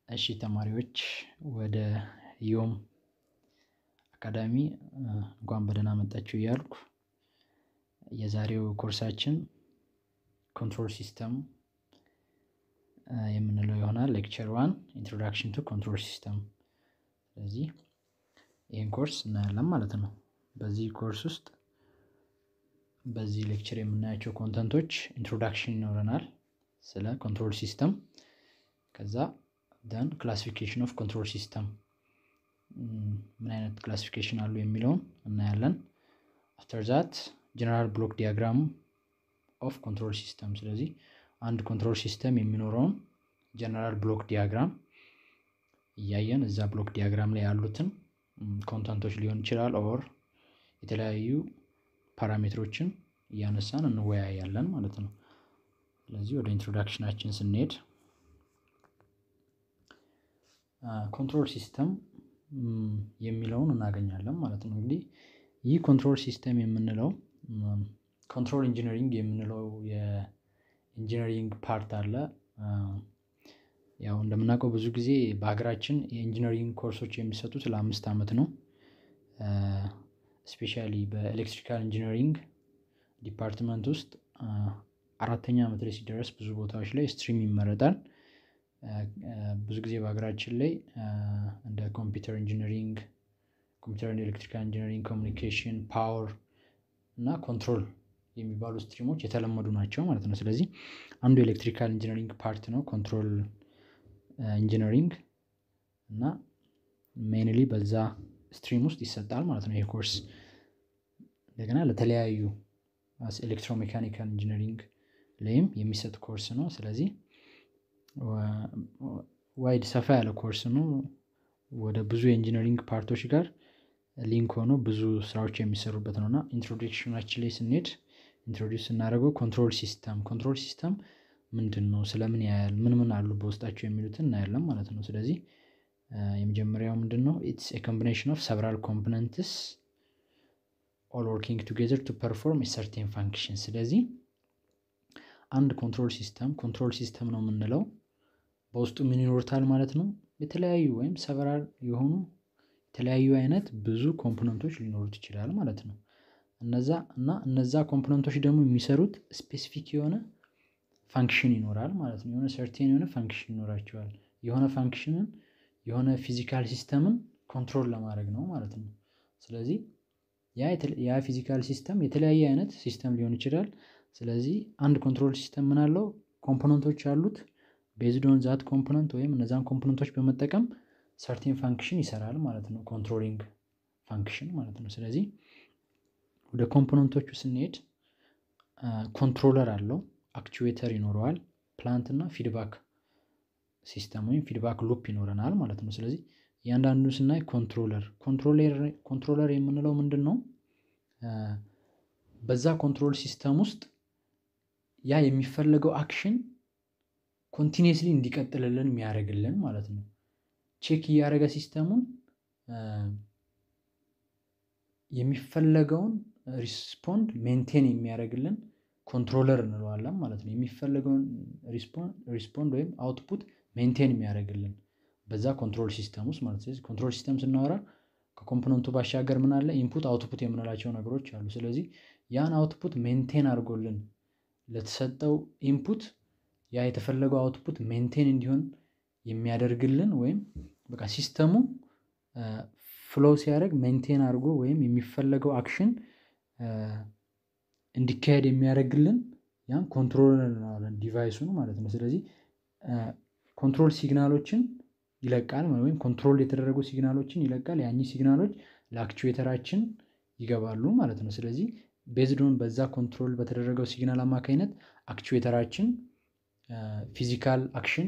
እሺ ተማሪዎች ወደ ዮም አካዳሚ እንኳን በደህና መጣችሁ እያልኩ የዛሬው ኮርሳችን ኮንትሮል ሲስተም የምንለው ይሆናል። ሌክቸር ዋን ኢንትሮዳክሽን ቱ ኮንትሮል ሲስተም። ስለዚህ ይህን ኮርስ እናያለን ማለት ነው። በዚህ ኮርስ ውስጥ በዚህ ሌክቸር የምናያቸው ኮንተንቶች ኢንትሮዳክሽን ይኖረናል ስለ ኮንትሮል ሲስተም ከዛ ደን ክላሲፊኬሽን ኦፍ ኮንትሮል ሲስተም ምን አይነት ክላሲፊኬሽን አሉ የሚለውን እናያለን። አፍተር ዛት ጀነራል ብሎክ ዲያግራም ኦፍ ኮንትሮል ሲስተም። ስለዚህ አንድ ኮንትሮል ሲስተም የሚኖረውን ጀነራል ብሎክ ዲያግራም እያየን እዛ ብሎክ ዲያግራም ላይ ያሉትን ኮንተንቶች ሊሆን ይችላል ኦር የተለያዩ ፓራሜትሮችን እያነሳን እንወያያለን ማለት ነው። ስለዚህ ወደ ኢንትሮዳክሽናችን ስንሄድ ኮንትሮል ሲስተም የሚለውን እናገኛለን ማለት ነው። እንግዲህ ይህ ኮንትሮል ሲስተም የምንለው ኮንትሮል ኢንጂነሪንግ የምንለው የኢንጂነሪንግ ፓርት አለ። ያው እንደምናውቀው ብዙ ጊዜ በሀገራችን የኢንጂነሪንግ ኮርሶች የሚሰጡት ለአምስት ዓመት ነው። ስፔሻሊ በኤሌክትሪካል ኢንጂነሪንግ ዲፓርትመንት ውስጥ አራተኛ ዓመት ላይ ሲደረስ ብዙ ቦታዎች ላይ ስትሪም ይመረጣል። ብዙ ጊዜ በሀገራችን ላይ እንደ ኮምፒውተር ኢንጂነሪንግ፣ ኮምፒውተር ኤሌክትሪካል ኢንጂነሪንግ፣ ኮሚኒኬሽን፣ ፓወር እና ኮንትሮል የሚባሉ ስትሪሞች የተለመዱ ናቸው ማለት ነው። ስለዚህ አንዱ ኤሌክትሪካል ኢንጂነሪንግ ፓርት ነው ኮንትሮል ኢንጂነሪንግ እና ሜይንሊ በዛ ስትሪም ውስጥ ይሰጣል ማለት ነው ይሄ ኮርስ። እንደገና ለተለያዩ ኤሌክትሮሜካኒካል ኢንጂነሪንግ ላይም የሚሰጥ ኮርስ ነው። ስለዚህ ዋይድ ሰፋ ያለ ኮርስ ነው። ወደ ብዙ የኢንጂነሪንግ ፓርቶች ጋር ሊንክ ሆኖ ብዙ ስራዎች የሚሰሩበት ነው እና ኢንትሮዳክሽናችን ላይ ስንሄድ ኢንትሮዲውስ ስናደርገው ኮንትሮል ሲስተም ኮንትሮል ሲስተም ምንድን ነው፣ ስለምን ያያል፣ ምን ምን አሉ በውስጣቸው የሚሉትን እናያለን ማለት ነው። ስለዚህ የመጀመሪያው ምንድን ነው ኢትስ ኤ ኮምቢኔሽን ኦፍ ሰቨራል ኮምፖነንትስ ኦል ወርኪንግ ቱጌዘር ቱ ፐርፎርም ሰርቴን ፋንክሽን። ስለዚህ አንድ ኮንትሮል ሲስተም ኮንትሮል ሲስተም ነው የምንለው በውስጡ ምን ይኖሩታል ማለት ነው። የተለያዩ ወይም ሰቨራል የሆኑ የተለያዩ አይነት ብዙ ኮምፖነንቶች ሊኖሩት ይችላል ማለት ነው። እነዛ እና እነዛ ኮምፖነንቶች ደግሞ የሚሰሩት ስፔሲፊክ የሆነ ፋንክሽን ይኖራል ማለት ነው። የሆነ ሰርቴን የሆነ ፋንክሽን ይኖራቸዋል። የሆነ ፋንክሽንን የሆነ ፊዚካል ሲስተምን ኮንትሮል ለማድረግ ነው ማለት ነው። ስለዚህ ያ ፊዚካል ሲስተም የተለያየ አይነት ሲስተም ሊሆን ይችላል። ስለዚህ አንድ ኮንትሮል ሲስተም ምን አለው ኮምፖነንቶች አሉት። ቤዝድ ኦን ዛት ኮምፖነንት ወይም እነዛን ኮምፖነንቶች በመጠቀም ሰርቴን ፋንክሽን ይሰራል ማለት ነው። ኮንትሮሊንግ ፋንክሽን ማለት ነው። ስለዚህ ወደ ኮምፖነንቶቹ ስንሄድ ኮንትሮለር አለው፣ አክቹዌተር ይኖረዋል፣ ፕላንት እና ፊድባክ ሲስተም ወይም ፊድባክ ሉፕ ይኖረናል ማለት ነው። ስለዚህ እያንዳንዱ ስናይ ኮንትሮለር ኮንትሮለር የምንለው ምንድን ነው? በዛ ኮንትሮል ሲስተም ውስጥ ያ የሚፈለገው አክሽን ኮንቲኒየስሊ እንዲቀጥልልን የሚያደርግልን ማለት ነው። ቼክ እያደረገ ሲስተሙን የሚፈለገውን ሪስፖንድ ሜንቴን የሚያደርግልን ኮንትሮለር እንለዋለን ማለት ነው። የሚፈለገውን ሪስፖንድ ወይም አውትፑት ሜንቴን የሚያደርግልን በዛ ኮንትሮል ሲስተም ውስጥ ማለት ስለዚህ ኮንትሮል ሲስተም ስናወራ ከኮምፖነንቱ ባሻገር ምን አለ ኢንፑት አውትፑት የምንላቸው ነገሮች አሉ። ስለዚህ ያን አውትፑት ሜንቴን አድርጎልን ለተሰጠው ኢንፑት ያ የተፈለገው አውትፑት ሜንቴን እንዲሆን የሚያደርግልን ወይም በቃ ሲስተሙ ፍሎው ሲያደርግ ሜንቴን አድርጎ ወይም የሚፈለገው አክሽን እንዲካሄድ የሚያደርግልን ያን ኮንትሮለር እንለዋለን ዲቫይሱን ማለት ነው። ስለዚህ ኮንትሮል ሲግናሎችን ይለቃል ወይም ኮንትሮል የተደረጉ ሲግናሎችን ይለቃል። ያኚህ ሲግናሎች ለአክቹዌተራችን ይገባሉ ማለት ነው። ስለዚህ ቤዝዶን በዛ ኮንትሮል በተደረገው ሲግናል አማካኝነት አክቹዌተራችን ፊዚካል አክሽን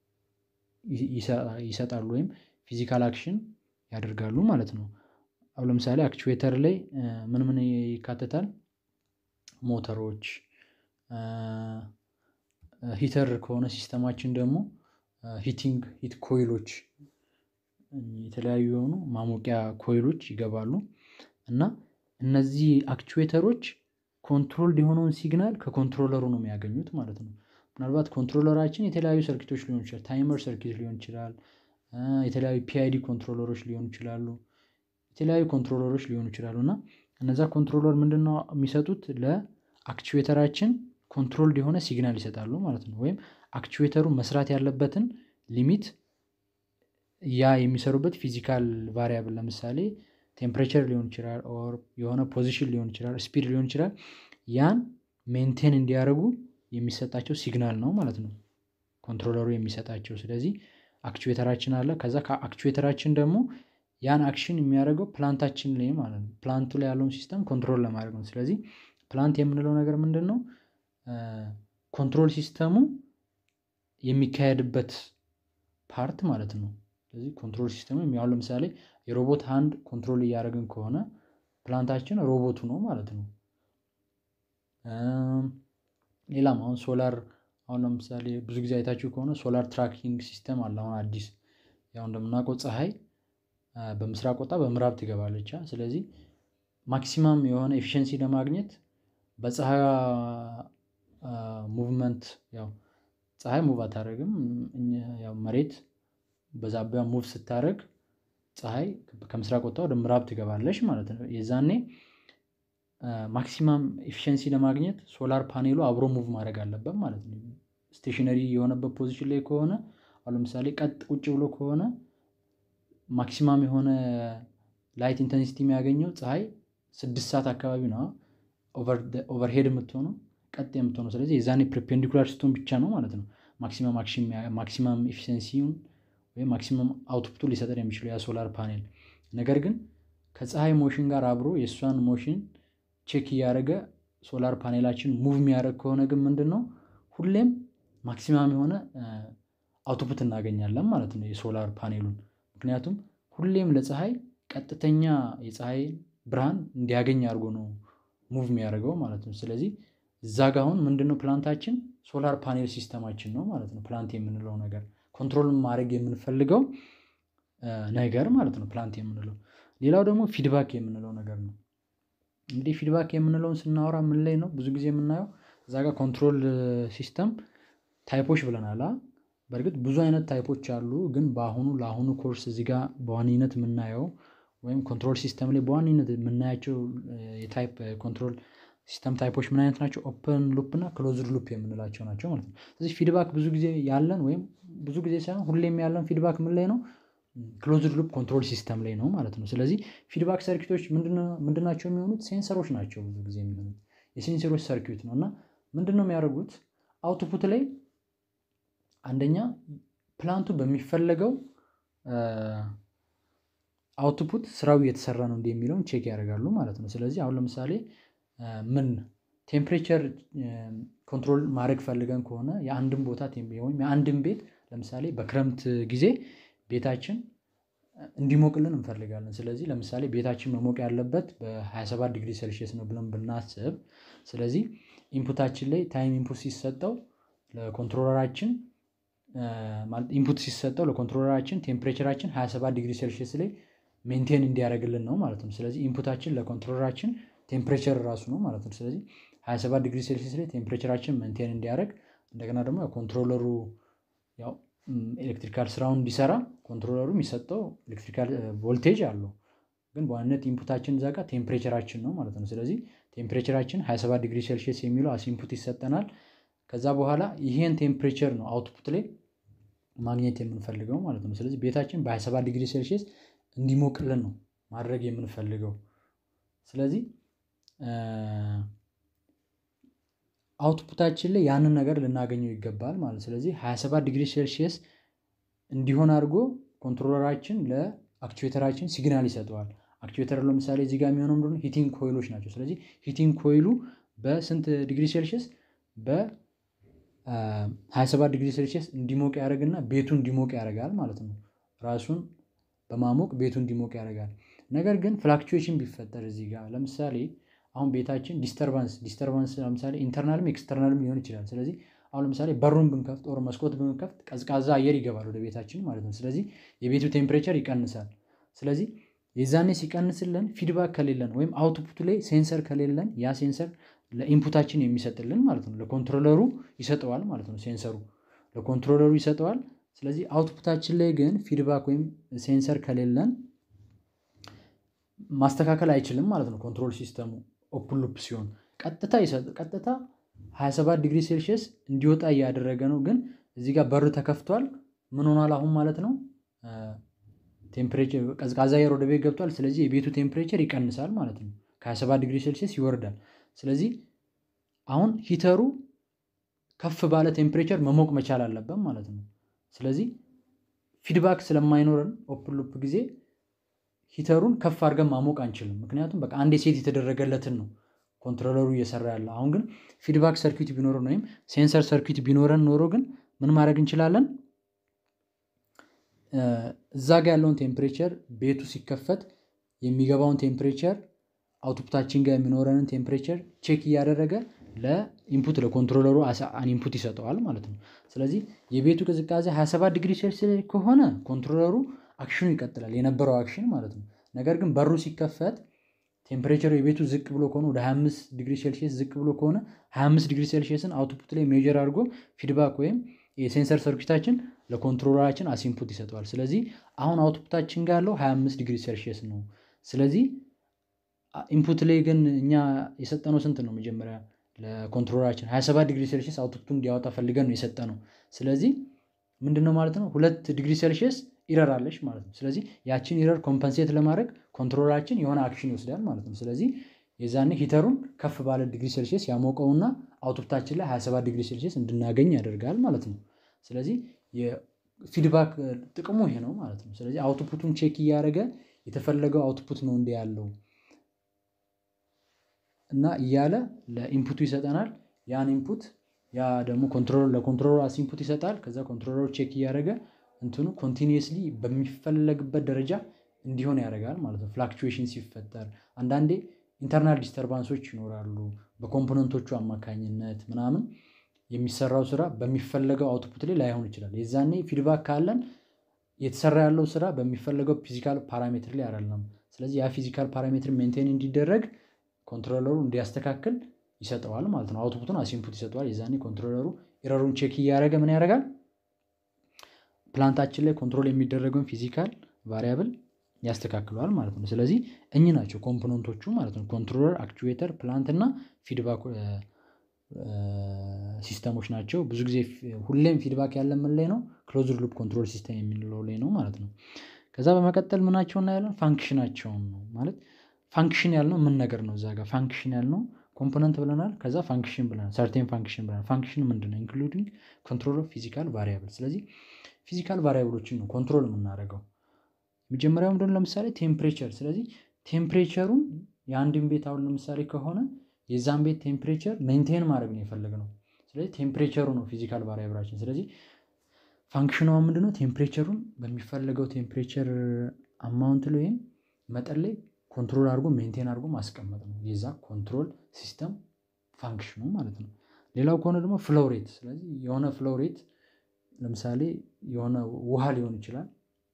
ይሰጣሉ ወይም ፊዚካል አክሽን ያደርጋሉ ማለት ነው። አሁን ለምሳሌ አክቹዌተር ላይ ምን ምን ይካተታል? ሞተሮች፣ ሂተር ከሆነ ሲስተማችን ደግሞ ሂቲንግ ሂት ኮይሎች የተለያዩ የሆኑ ማሞቂያ ኮይሎች ይገባሉ እና እነዚህ አክቹዌተሮች ኮንትሮልድ የሆነውን ሲግናል ከኮንትሮለሩ ነው የሚያገኙት ማለት ነው። ምናልባት ኮንትሮለራችን የተለያዩ ሰርኪቶች ሊሆን ይችላል ታይመር ሰርኪት ሊሆን ይችላል የተለያዩ ፒአይዲ ኮንትሮለሮች ሊሆኑ ይችላሉ የተለያዩ ኮንትሮለሮች ሊሆኑ ይችላሉ እና እነዛ ኮንትሮለር ምንድነው የሚሰጡት ለአክቹዌተራችን ኮንትሮልድ የሆነ ሲግናል ይሰጣሉ ማለት ነው ወይም አክቹዌተሩ መስራት ያለበትን ሊሚት ያ የሚሰሩበት ፊዚካል ቫሪያብል ለምሳሌ ቴምፕሬቸር ሊሆን ይችላል ኦር የሆነ ፖዚሽን ሊሆን ይችላል ስፒድ ሊሆን ይችላል ያን ሜንቴን እንዲያደርጉ የሚሰጣቸው ሲግናል ነው ማለት ነው ኮንትሮለሩ የሚሰጣቸው ስለዚህ አክቹዌተራችን አለ ከዛ ከአክቹዌተራችን ደግሞ ያን አክሽን የሚያደርገው ፕላንታችን ላይ ማለት ነው ፕላንቱ ላይ ያለውን ሲስተም ኮንትሮል ለማድረግ ነው ስለዚህ ፕላንት የምንለው ነገር ምንድን ነው ኮንትሮል ሲስተሙ የሚካሄድበት ፓርት ማለት ነው ስለዚህ ኮንትሮል ሲስተሙ የሚያው ለምሳሌ የሮቦት ሃንድ ኮንትሮል እያደረግን ከሆነ ፕላንታችን ሮቦቱ ነው ማለት ነው ሌላም አሁን ሶላር አሁን ለምሳሌ ብዙ ጊዜ አይታችሁ ከሆነ ሶላር ትራኪንግ ሲስተም አለ አሁን አዲስ ያው እንደምናውቀው ፀሐይ በምስራቅ ወጣ በምዕራብ ትገባለች ስለዚህ ማክሲማም የሆነ ኤፊሽንሲ ለማግኘት በፀሐይ ሙቭመንት ያው ፀሐይ ሙቭ አታደረግም ያው መሬት በዛቢያ ሙቭ ስታደረግ ፀሐይ ከምስራቅ ወጣ ወደ ምዕራብ ትገባለች ማለት ነው የዛኔ ማክሲማም ኤፊሽንሲ ለማግኘት ሶላር ፓኔሉ አብሮ ሙቭ ማድረግ አለበት ማለት ነው ስቴሽነሪ የሆነበት ፖዚሽን ላይ ከሆነ አሁን ለምሳሌ ቀጥ ቁጭ ብሎ ከሆነ ማክሲማም የሆነ ላይት ኢንተንሲቲ የሚያገኘው ፀሐይ ስድስት ሰዓት አካባቢ ነው ኦቨርሄድ የምትሆነው ቀጥ የምትሆነው ስለዚህ የዛኔ ፕሪፔንዲኩላር ስትሆን ብቻ ነው ማለት ነው ማክሲማም ኤፊሽንሲውን ወይም ማክሲመም አውትፑቱ ሊሰጠን የሚችለው ያ ሶላር ፓኔል ነገር ግን ከፀሐይ ሞሽን ጋር አብሮ የእሷን ሞሽን ቼክ እያደረገ ሶላር ፓኔላችን ሙቭ የሚያደርግ ከሆነ ግን ምንድን ነው ሁሌም ማክሲማም የሆነ አውትፑት እናገኛለን ማለት ነው የሶላር ፓኔሉን ምክንያቱም ሁሌም ለፀሐይ ቀጥተኛ የፀሐይ ብርሃን እንዲያገኝ አድርጎ ነው ሙቭ የሚያደርገው ማለት ነው ስለዚህ እዛ ጋ አሁን ምንድነው ፕላንታችን ሶላር ፓኔል ሲስተማችን ነው ማለት ነው ፕላንት የምንለው ነገር ኮንትሮል ማድረግ የምንፈልገው ነገር ማለት ነው ፕላንት የምንለው ሌላው ደግሞ ፊድባክ የምንለው ነገር ነው እንግዲህ ፊድባክ የምንለውን ስናወራ ምን ላይ ነው ብዙ ጊዜ የምናየው እዛ ጋር ኮንትሮል ሲስተም ታይፖች ብለናል በእርግጥ ብዙ አይነት ታይፖች አሉ ግን በአሁኑ ለአሁኑ ኮርስ እዚህ ጋር በዋነኝነት የምናየው ወይም ኮንትሮል ሲስተም ላይ በዋነኝነት የምናያቸው የታይፕ ኮንትሮል ሲስተም ታይፖች ምን አይነት ናቸው ኦፕን ሉፕ እና ክሎዝድ ሉፕ የምንላቸው ናቸው ማለት ነው ስለዚህ ፊድባክ ብዙ ጊዜ ያለን ወይም ብዙ ጊዜ ሳይሆን ሁሌም ያለን ፊድባክ ምን ላይ ነው ክሎዝድ ሉፕ ኮንትሮል ሲስተም ላይ ነው ማለት ነው ስለዚህ ፊድባክ ሰርኪቶች ምንድናቸው የሚሆኑት ሴንሰሮች ናቸው ብዙ ጊዜ የሚሆኑት የሴንሰሮች ሰርኪት ነው እና ምንድነው የሚያደርጉት አውትፑት ላይ አንደኛ ፕላንቱ በሚፈለገው አውትፑት ስራው እየተሰራ ነው እንዲ የሚለውን ቼክ ያደርጋሉ ማለት ነው ስለዚህ አሁን ለምሳሌ ምን ቴምፕሬቸር ኮንትሮል ማድረግ ፈልገን ከሆነ የአንድን ቦታ ወይም የአንድን ቤት ለምሳሌ በክረምት ጊዜ ቤታችን እንዲሞቅልን እንፈልጋለን ስለዚህ ለምሳሌ ቤታችን መሞቅ ያለበት በ27 ዲግሪ ሴልሽስ ነው ብለን ብናስብ ስለዚህ ኢንፑታችን ላይ ታይም ኢንፑት ሲሰጠው ለኮንትሮለራችን ኢንፑት ሲሰጠው ለኮንትሮለራችን ቴምፕሬቸራችን 27 ዲግሪ ሴልሽስ ላይ ሜንቴን እንዲያደርግልን ነው ማለት ነው ስለዚህ ኢንፑታችን ለኮንትሮለራችን ቴምፕሬቸር ራሱ ነው ማለት ነው ስለዚህ 27 ዲግሪ ሴልሲስ ላይ ቴምፕሬቸራችን መንቴን እንዲያደርግ እንደገና ደግሞ ኮንትሮለሩ ያው ኤሌክትሪካል ስራውን እንዲሰራ ኮንትሮለሩ የሚሰጠው ኤሌክትሪካል ቮልቴጅ አለው ግን በዋነት ኢንፑታችን እዛ ጋር ቴምፕሬቸራችን ነው ማለት ነው ስለዚህ ቴምፕሬቸራችን 27 ዲግሪ ሴልሽስ የሚለው አስ ኢንፑት ይሰጠናል ከዛ በኋላ ይሄን ቴምፕሬቸር ነው አውትፑት ላይ ማግኘት የምንፈልገው ማለት ነው ስለዚህ ቤታችን በ27 ዲግሪ ሴልሽስ እንዲሞቅልን ነው ማድረግ የምንፈልገው ስለዚህ አውትፑታችን ላይ ያንን ነገር ልናገኘው ይገባል ማለት ስለዚህ 27 ዲግሪ ሴልሺየስ እንዲሆን አድርጎ ኮንትሮለራችን ለአክቹዌተራችን ሲግናል ይሰጠዋል አክቹዌተር ለምሳሌ እዚህ ጋር የሚሆነው ምንድነው ሂቲንግ ኮይሎች ናቸው ስለዚህ ሂቲንግ ኮይሉ በስንት ዲግሪ ሴልሺየስ በ27 ዲግሪ ሴልሺየስ እንዲሞቅ ያደርግና ቤቱ እንዲሞቅ ያደርጋል ማለት ነው ራሱን በማሞቅ ቤቱ እንዲሞቅ ያደርጋል ነገር ግን ፍላክቹዌሽን ቢፈጠር እዚህ ጋር ለምሳሌ አሁን ቤታችን ዲስተርባንስ ዲስተርባንስ ለምሳሌ ኢንተርናልም ኤክስተርናልም ሊሆን ይችላል ስለዚህ አሁን ለምሳሌ በሩን ብንከፍት ኦር መስኮት ብንከፍት ቀዝቃዛ አየር ይገባል ወደ ቤታችን ማለት ነው ስለዚህ የቤቱ ቴምፕሬቸር ይቀንሳል ስለዚህ የዛኔ ሲቀንስልን ፊድባክ ከሌለን ወይም አውትፑቱ ላይ ሴንሰር ከሌለን ያ ሴንሰር ለኢንፑታችን የሚሰጥልን ማለት ነው። ለኮንትሮለሩ ይሰጠዋል ማለት ነው። ሴንሰሩ ለኮንትሮለሩ ይሰጠዋል። ስለዚህ አውትፑታችን ላይ ግን ፊድባክ ወይም ሴንሰር ከሌለን ማስተካከል አይችልም ማለት ነው። ኮንትሮል ሲስተሙ ኦፕን ሉፕ ሲሆን ቀጥታ ቀጥታ 27 ዲግሪ ሴልሺየስ እንዲወጣ እያደረገ ነው። ግን እዚህ ጋር በር ተከፍቷል። ምን ሆኗል አሁን ማለት ነው? ቴምፕሬቸር ቀዝቃዛ አየር ወደ ቤት ገብቷል። ስለዚህ የቤቱ ቴምፕሬቸር ይቀንሳል ማለት ነው። ከ27 ዲግሪ ሴልሺየስ ይወርዳል። ስለዚህ አሁን ሂተሩ ከፍ ባለ ቴምፕሬቸር መሞቅ መቻል አለበት ማለት ነው። ስለዚህ ፊድባክ ስለማይኖረን ኦፕን ሉፕ ጊዜ ሂተሩን ከፍ አድርገን ማሞቅ አንችልም። ምክንያቱም በቃ አንዴ ሴት የተደረገለትን ነው ኮንትሮለሩ እየሰራ ያለ። አሁን ግን ፊድባክ ሰርኪት ቢኖረን ወይም ሴንሰር ሰርኪት ቢኖረን ኖሮ ግን ምን ማድረግ እንችላለን? እዛ ጋ ያለውን ቴምፕሬቸር ቤቱ ሲከፈት የሚገባውን ቴምፕሬቸር አውትፑታችን ጋር የሚኖረንን ቴምፕሬቸር ቼክ እያደረገ ለኢንፑት ለኮንትሮለሩ አን ኢንፑት ይሰጠዋል ማለት ነው። ስለዚህ የቤቱ ቅዝቃዜ 27 ዲግሪ ሴልሲየስ ከሆነ ኮንትሮለሩ አክሽኑ ይቀጥላል የነበረው አክሽን ማለት ነው። ነገር ግን በሩ ሲከፈት ቴምፕሬቸሩ የቤቱ ዝቅ ብሎ ከሆነ ወደ 25 ዲግሪ ሴልሺየስ ዝቅ ብሎ ከሆነ 25 ዲግሪ ሴልሺየስን አውትፑት ላይ ሜጀር አድርጎ ፊድባክ ወይም የሴንሰር ሰርኪታችን ለኮንትሮለራችን አሲንፑት ይሰጠዋል። ስለዚህ አሁን አውትፑታችን ጋር ያለው 25 ዲግሪ ሴልሺየስ ነው። ስለዚህ ኢንፑት ላይ ግን እኛ የሰጠነው ስንት ነው? መጀመሪያ ለኮንትሮለራችን 27 ዲግሪ ሴልሺየስ አውትፑቱ እንዲያወጣ ፈልገን ነው የሰጠነው። ስለዚህ ምንድነው ማለት ነው ሁለት ዲግሪ ሴልሺየስ ኢረር አለች ማለት ነው። ስለዚህ ያችን ኢረር ኮምፐንሴት ለማድረግ ኮንትሮለራችን የሆነ አክሽን ይወስዳል ማለት ነው። ስለዚህ የዛኔ ሂተሩን ከፍ ባለ ዲግሪ ሴልሺየስ ያሞቀውና አውትፑታችን ላይ 27 ዲግሪ ሴልሺየስ እንድናገኝ ያደርጋል ማለት ነው። ስለዚህ የፊድባክ ጥቅሙ ይሄ ነው ማለት ነው። ስለዚህ አውትፑቱን ቼክ እያደረገ የተፈለገው አውትፑት ነው እንዲ ያለው እና እያለ ለኢንፑቱ ይሰጠናል። ያን ኢንፑት ያ ደግሞ ኮንትሮለር ለኮንትሮለር አስ ኢንፑት ይሰጣል። ከዛ ኮንትሮለሩ ቼክ እያደረገ እንትኑ ኮንቲኒየስሊ በሚፈለግበት ደረጃ እንዲሆን ያደርጋል ማለት ነው። ፍላክቹዌሽን ሲፈጠር አንዳንዴ ኢንተርናል ዲስተርባንሶች ይኖራሉ። በኮምፖነንቶቹ አማካኝነት ምናምን የሚሰራው ስራ በሚፈለገው አውትፑት ላይ ላይሆን ይችላል። የዛኔ ፊድባክ ካለን የተሰራ ያለው ስራ በሚፈለገው ፊዚካል ፓራሜትር ላይ አይደለም። ስለዚህ ያ ፊዚካል ፓራሜትር ሜንቴን እንዲደረግ ኮንትሮለሩ እንዲያስተካክል ይሰጠዋል ማለት ነው። አውትፑቱን አሲንፑት ይሰጠዋል። የዛኔ ኮንትሮለሩ ኤረሩን ቼክ እያደረገ ምን ያደርጋል? ፕላንታችን ላይ ኮንትሮል የሚደረገውን ፊዚካል ቫሪያብል ያስተካክለዋል ማለት ነው። ስለዚህ እኚህ ናቸው ኮምፖነንቶቹ ማለት ነው። ኮንትሮለር፣ አክቹዌተር፣ ፕላንት እና ፊድባክ ሲስተሞች ናቸው። ብዙ ጊዜ ሁሌም ፊድባክ ያለ ምን ላይ ነው? ክሎዝድ ሉፕ ኮንትሮል ሲስተም የሚለው ላይ ነው ማለት ነው። ከዛ በመቀጠል ምናቸው እናያለን? ፋንክሽናቸውን ነው ማለት ፋንክሽን ያልነው ምን ነገር ነው? እዛ ጋር ፋንክሽን ያልነው ኮምፖነንት ብለናል። ከዛ ፋንክሽን ብለናል። ሰርቴን ፋንክሽን ብለናል። ፋንክሽን ምንድን ነው? ኢንክሉዲንግ ኮንትሮል ኦፍ ፊዚካል ቫሪያብል። ስለዚህ ፊዚካል ቫሪያብሎችን ነው ኮንትሮል የምናደርገው። መጀመሪያው ምንድን ነው? ለምሳሌ ቴምፕሬቸር። ስለዚህ ቴምፕሬቸሩን የአንድን ቤት አሁን ለምሳሌ ከሆነ የዛን ቤት ቴምፕሬቸር ሜንቴን ማድረግ ነው የፈለግነው። ስለዚህ ቴምፕሬቸሩ ነው ፊዚካል ቫሪያብላችን። ስለዚህ ፋንክሽኗ ምንድነው? ቴምፕሬቸሩን በሚፈለገው ቴምፕሬቸር አማውንት ላይ ወይም መጠን ላይ ኮንትሮል አድርጎ ሜንቴን አድርጎ ማስቀመጥ ነው የዛ ኮንትሮል ሲስተም ፋንክሽኑ ማለት ነው። ሌላው ከሆነ ደግሞ ፍሎሬት። ስለዚህ የሆነ ፍሎሬት ለምሳሌ የሆነ ውሃ ሊሆን ይችላል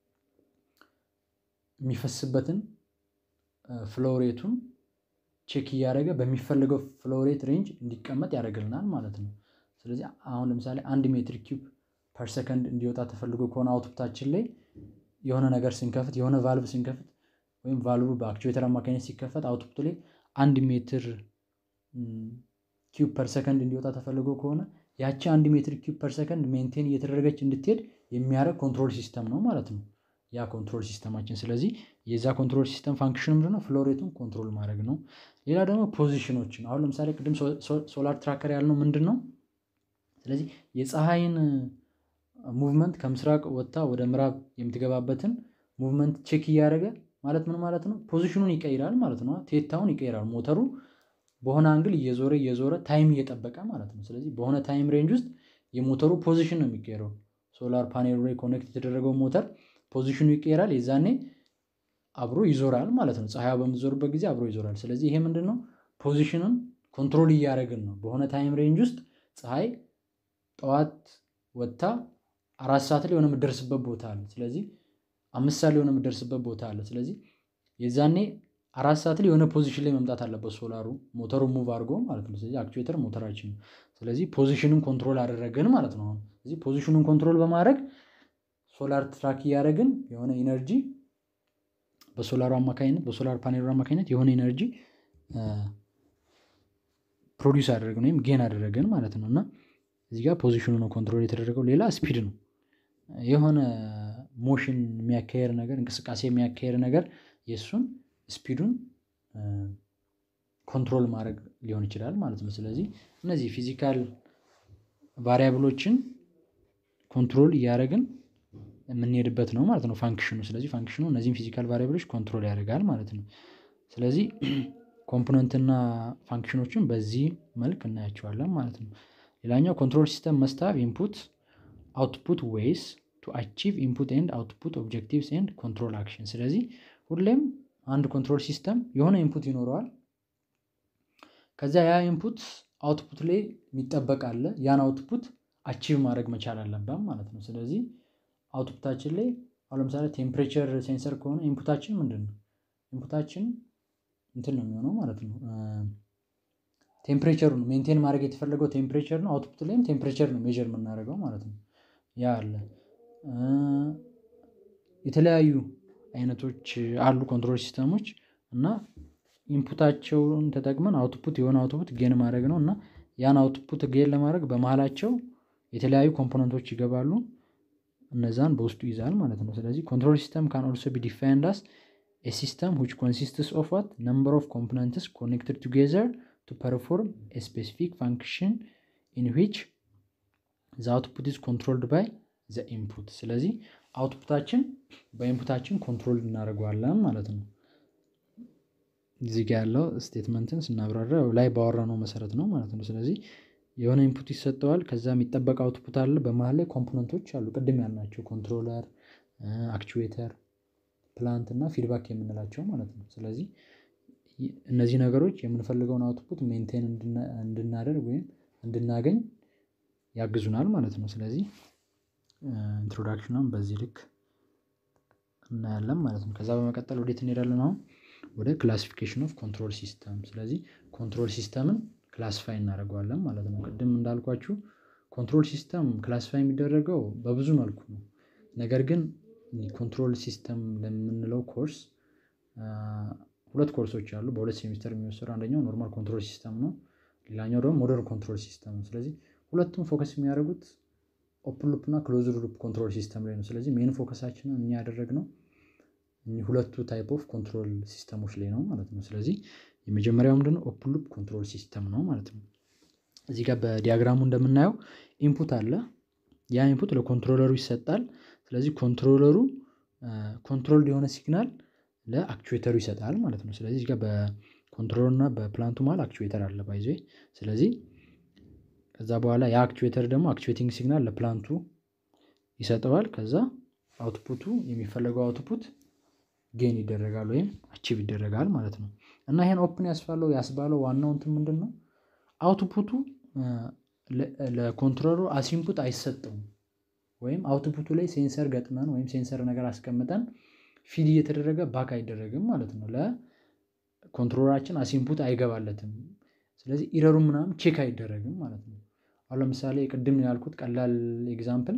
የሚፈስበትን ፍሎሬቱን ቼክ እያደረገ በሚፈለገው ፍሎሬት ሬንጅ እንዲቀመጥ ያደርግልናል ማለት ነው። ስለዚህ አሁን ለምሳሌ አንድ ሜትር ኪዩብ ፐር ሰከንድ እንዲወጣ ተፈልጎ ከሆነ አውትፑታችን ላይ የሆነ ነገር ስንከፍት የሆነ ቫልቭ ስንከፍት ወይም ቫልቭ በአክቹዌተር አማካኝነት ሲከፈት አውትፑት ላይ አንድ ሜትር ኪዩብ ፐር ሰከንድ እንዲወጣ ተፈልጎ ከሆነ ያቺ አንድ ሜትር ኪዩብ ፐር ሰከንድ ሜንቴን እየተደረገች እንድትሄድ የሚያደርግ ኮንትሮል ሲስተም ነው ማለት ነው። ያ ኮንትሮል ሲስተማችን። ስለዚህ የዛ ኮንትሮል ሲስተም ፋንክሽን ምንድነው? ፍሎሬቱን ኮንትሮል ማድረግ ነው። ሌላ ደግሞ ፖዚሽኖችን አሁን ለምሳሌ ቅድም ሶላር ትራከር ያልነው ምንድን ነው? ስለዚህ የፀሐይን ሙቭመንት ከምስራቅ ወጥታ ወደ ምዕራብ የምትገባበትን ሙቭመንት ቼክ እያደረገ ማለት ምን ማለት ነው? ፖዚሽኑን ይቀይራል ማለት ነው። ቴታውን ይቀይራል ሞተሩ በሆነ አንግል እየዞረ እየዞረ ታይም እየጠበቀ ማለት ነው። ስለዚህ በሆነ ታይም ሬንጅ ውስጥ የሞተሩ ፖዚሽን ነው የሚቀየረው። ሶላር ፓኔሉ ላይ ኮኔክት የተደረገው ሞተር ፖዚሽኑ ይቀየራል። የዛኔ አብሮ ይዞራል ማለት ነው። ፀሐያ በምትዞርበት ጊዜ አብሮ ይዞራል። ስለዚህ ይሄ ምንድን ነው? ፖዚሽንን ኮንትሮል እያደረግን ነው። በሆነ ታይም ሬንጅ ውስጥ ፀሐይ ጠዋት ወጥታ አራት ሰዓት ላይ የሆነ የምትደርስበት ቦታ አለ። ስለዚህ አምስት ሰዓት ላይ የሆነ የምትደርስበት ቦታ አለ። ስለዚህ የዛኔ አራት ሰዓት ላይ የሆነ ፖዚሽን ላይ መምጣት አለበት ሶላሩ ሞተሩ ሙቭ አድርጎ ማለት ነው። ስለዚህ አክቹዌተር ሞተራችን ነው። ስለዚህ ፖዚሽኑን ኮንትሮል አደረግን ማለት ነው። አሁን ስለዚህ ፖዚሽኑን ኮንትሮል በማድረግ ሶላር ትራክ እያደረግን የሆነ ኢነርጂ በሶላሩ አማካኝነት በሶላር ፓኔሉ አማካኝነት የሆነ ኢነርጂ ፕሮዲውስ አደረግን ወይም ጌን አደረግን ማለት ነው። እና እዚህ ጋር ፖዚሽኑ ነው ኮንትሮል የተደረገው። ሌላ ስፒድ ነው። የሆነ ሞሽን የሚያካሄድ ነገር እንቅስቃሴ የሚያካሄድ ነገር የእሱን ስፒዱን ኮንትሮል ማድረግ ሊሆን ይችላል ማለት ነው። ስለዚህ እነዚህ ፊዚካል ቫሪያብሎችን ኮንትሮል እያደረግን የምንሄድበት ነው ማለት ነው ፋንክሽኑ። ስለዚህ ፋንክሽኑ እነዚህን ፊዚካል ቫሪያብሎች ኮንትሮል ያደርጋል ማለት ነው። ስለዚህ ኮምፖነንትና ፋንክሽኖችን በዚህ መልክ እናያቸዋለን ማለት ነው። ሌላኛው ኮንትሮል ሲስተም መስታብ ኢንፑት አውትፑት ዌይስ ቱ አቺቭ ኢንፑት ኤንድ አውትፑት ኦብጀክቲቭስ ኤንድ ኮንትሮል አክሽን። ስለዚህ ሁሌም አንድ ኮንትሮል ሲስተም የሆነ ኢንፑት ይኖረዋል። ከዚያ ያ ኢንፑት አውትፑት ላይ የሚጠበቅ አለ። ያን አውትፑት አቺቭ ማድረግ መቻል አለበት ማለት ነው። ስለዚህ አውትፑታችን ላይ አሁን ለምሳሌ ቴምፕሬቸር ሴንሰር ከሆነ ኢንፑታችን ምንድን ነው? ኢንፑታችን እንትን ነው የሚሆነው ማለት ነው። ቴምፕሬቸሩ ነው ሜንቴን ማድረግ የተፈለገው ቴምፕሬቸር ነው። አውትፑት ላይም ቴምፕሬቸር ነው ሜዥር የምናደርገው ማለት ነው። ያ አለ። የተለያዩ አይነቶች አሉ ኮንትሮል ሲስተሞች እና ኢንፑታቸውን ተጠቅመን አውትፑት የሆነ አውትፑት ጌን ማድረግ ነው እና ያን አውትፑት ጌን ለማድረግ በመሀላቸው የተለያዩ ኮምፖነንቶች ይገባሉ። እነዛን በውስጡ ይዛል ማለት ነው። ስለዚህ ኮንትሮል ሲስተም ካን ኦልሶ ቢ ዲፋይንድ አስ ኤ ሲስተም ዊች ኮንሲስትስ ኦፍ ዋት ነምበር ኦፍ ኮምፖነንትስ ኮኔክትድ ቱጌዘር ቱ ፐርፎርም ኤ ስፔሲፊክ ፋንክሽን ኢን ዊች ዘ አውትፑት ኢዝ ኮንትሮልድ ባይ ዘ ኢንፑት። ስለዚህ አውትፑታችን በኢንፑታችን ኮንትሮል እናደርገዋለን ማለት ነው። እዚህ ጋ ያለው ስቴትመንትን ስናብራራ ላይ ባወራነው መሰረት ነው ማለት ነው። ስለዚህ የሆነ ኢንፑት ይሰጠዋል። ከዛ የሚጠበቅ አውትፑት አለ። በመሀል ላይ ኮምፖነንቶች አሉ፣ ቅድም ያልናቸው ኮንትሮለር፣ አክቹዌተር፣ ፕላንት እና ፊድባክ የምንላቸው ማለት ነው። ስለዚህ እነዚህ ነገሮች የምንፈልገውን አውትፑት ሜንቴን እንድናደርግ ወይም እንድናገኝ ያግዙናል ማለት ነው። ስለዚህ ኢንትሮዳክሽኗን በዚህ ልክ እናያለን ማለት ነው። ከዛ በመቀጠል ወዴት እንሄዳለን? አሁን ወደ ክላሲፊኬሽን ኦፍ ኮንትሮል ሲስተም። ስለዚህ ኮንትሮል ሲስተምን ክላሲፋይ እናደርገዋለን ማለት ነው። ቅድም እንዳልኳችሁ ኮንትሮል ሲስተም ክላሲፋይ የሚደረገው በብዙ መልኩ ነው። ነገር ግን ኮንትሮል ሲስተም ለምንለው ኮርስ ሁለት ኮርሶች አሉ በሁለት ሴሚስተር የሚወሰዱ አንደኛው ኖርማል ኮንትሮል ሲስተም ነው። ሌላኛው ደግሞ ሞደርን ኮንትሮል ሲስተም ነው። ስለዚህ ሁለቱም ፎከስ የሚያደርጉት ኦፕን ሉፕ እና ክሎዝድ ሉፕ ኮንትሮል ሲስተም ላይ ነው። ስለዚህ ሜን ፎከሳችንን እኛ ያደረግነው ሁለቱ ታይፕ ኦፍ ኮንትሮል ሲስተሞች ላይ ነው ማለት ነው። ስለዚህ የመጀመሪያው ምንድነው ኦፕን ሉፕ ኮንትሮል ሲስተም ነው ማለት ነው። እዚህ ጋር በዲያግራሙ እንደምናየው ኢንፑት አለ። ያ ኢንፑት ለኮንትሮለሩ ይሰጣል። ስለዚህ ኮንትሮለሩ ኮንትሮል የሆነ ሲግናል ለአክቹዌተሩ ይሰጣል ማለት ነው። ስለዚህ እዚህ ጋር በኮንትሮለሩ እና በፕላንቱ መሃል አክቹዌተር አለ ባይዞ ስለዚህ ከዛ በኋላ ያ አክቹዌተር ደግሞ አክቹዌቲንግ ሲግናል ለፕላንቱ ይሰጠዋል። ከዛ አውትፑቱ የሚፈለገው አውትፑት ጌን ይደረጋል ወይም አቺቭ ይደረጋል ማለት ነው። እና ይሄን ኦፕን ያስፋለው ያስባለው ዋናው እንትን ምንድን ነው? አውትፑቱ ለኮንትሮለሩ አሲንፑት አይሰጠውም። ወይም አውትፑቱ ላይ ሴንሰር ገጥመን ወይም ሴንሰር ነገር አስቀምጠን ፊድ እየተደረገ ባክ አይደረግም ማለት ነው። ለኮንትሮለራችን አሲንፑት አይገባለትም። ስለዚህ ኢረሩ ምናምን ቼክ አይደረግም ማለት ነው። አሁን ለምሳሌ ቅድም ያልኩት ቀላል ኤግዛምፕል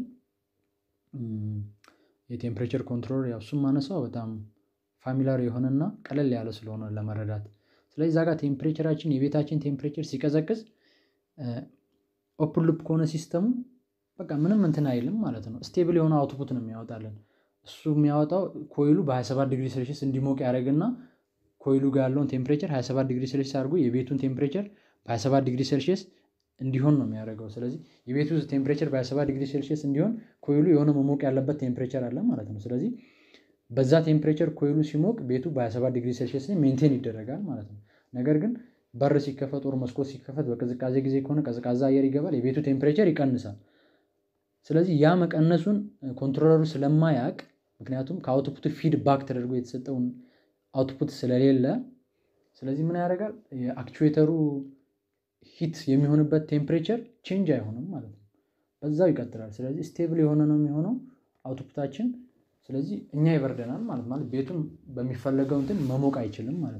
የቴምፕሬቸር ኮንትሮል ያው እሱም ማነሳው በጣም ፋሚላር የሆነና ቀለል ያለ ስለሆነ ለመረዳት ስለዚህ እዛ ጋር ቴምፕሬቸራችን የቤታችን ቴምፕሬቸር ሲቀዘቅዝ ኦፕን ሉፕ ከሆነ ሲስተሙ በቃ ምንም እንትን አይልም ማለት ነው። ስቴብል የሆነ አውትፑት ነው የሚያወጣልን። እሱ የሚያወጣው ኮይሉ በ27 ዲግሪ ሴልሺየስ እንዲሞቅ ያደርግና ኮይሉ ጋር ያለውን ቴምፕሬቸር 27 ዲግሪ ሴልሺየስ አድርጎ የቤቱን ቴምፕሬቸር በ27 ዲግሪ ሴልሺየስ እንዲሆን ነው የሚያደርገው። ስለዚህ የቤቱ ቴምፕሬቸር በ27 ዲግሪ ሴልሺየስ እንዲሆን ኮይሉ የሆነ መሞቅ ያለበት ቴምፕሬቸር አለ ማለት ነው። ስለዚህ በዛ ቴምፕሬቸር ኮይሉ ሲሞቅ ቤቱ በ27 ዲግሪ ሴልሺየስ ሜንቴን ይደረጋል ማለት ነው። ነገር ግን በር ሲከፈት ወር መስኮት ሲከፈት በቅዝቃዜ ጊዜ ከሆነ ቀዝቃዛ አየር ይገባል፣ የቤቱ ቴምፕሬቸር ይቀንሳል። ስለዚህ ያ መቀነሱን ኮንትሮለሩ ስለማያውቅ ምክንያቱም ከአውትፑት ፊድ ባክ ተደርጎ የተሰጠውን አውትፑት ስለሌለ ስለዚህ ምን ያደርጋል የአክቹዌተሩ ሂት የሚሆንበት ቴምፕሬቸር ቼንጅ አይሆንም ማለት ነው። በዛው ይቀጥላል። ስለዚህ ስቴብል የሆነ ነው የሚሆነው አውትፑታችን። ስለዚህ እኛ ይበርደናል ማለት ማለት ቤቱን በሚፈለገው እንትን መሞቅ አይችልም ማለት ነው።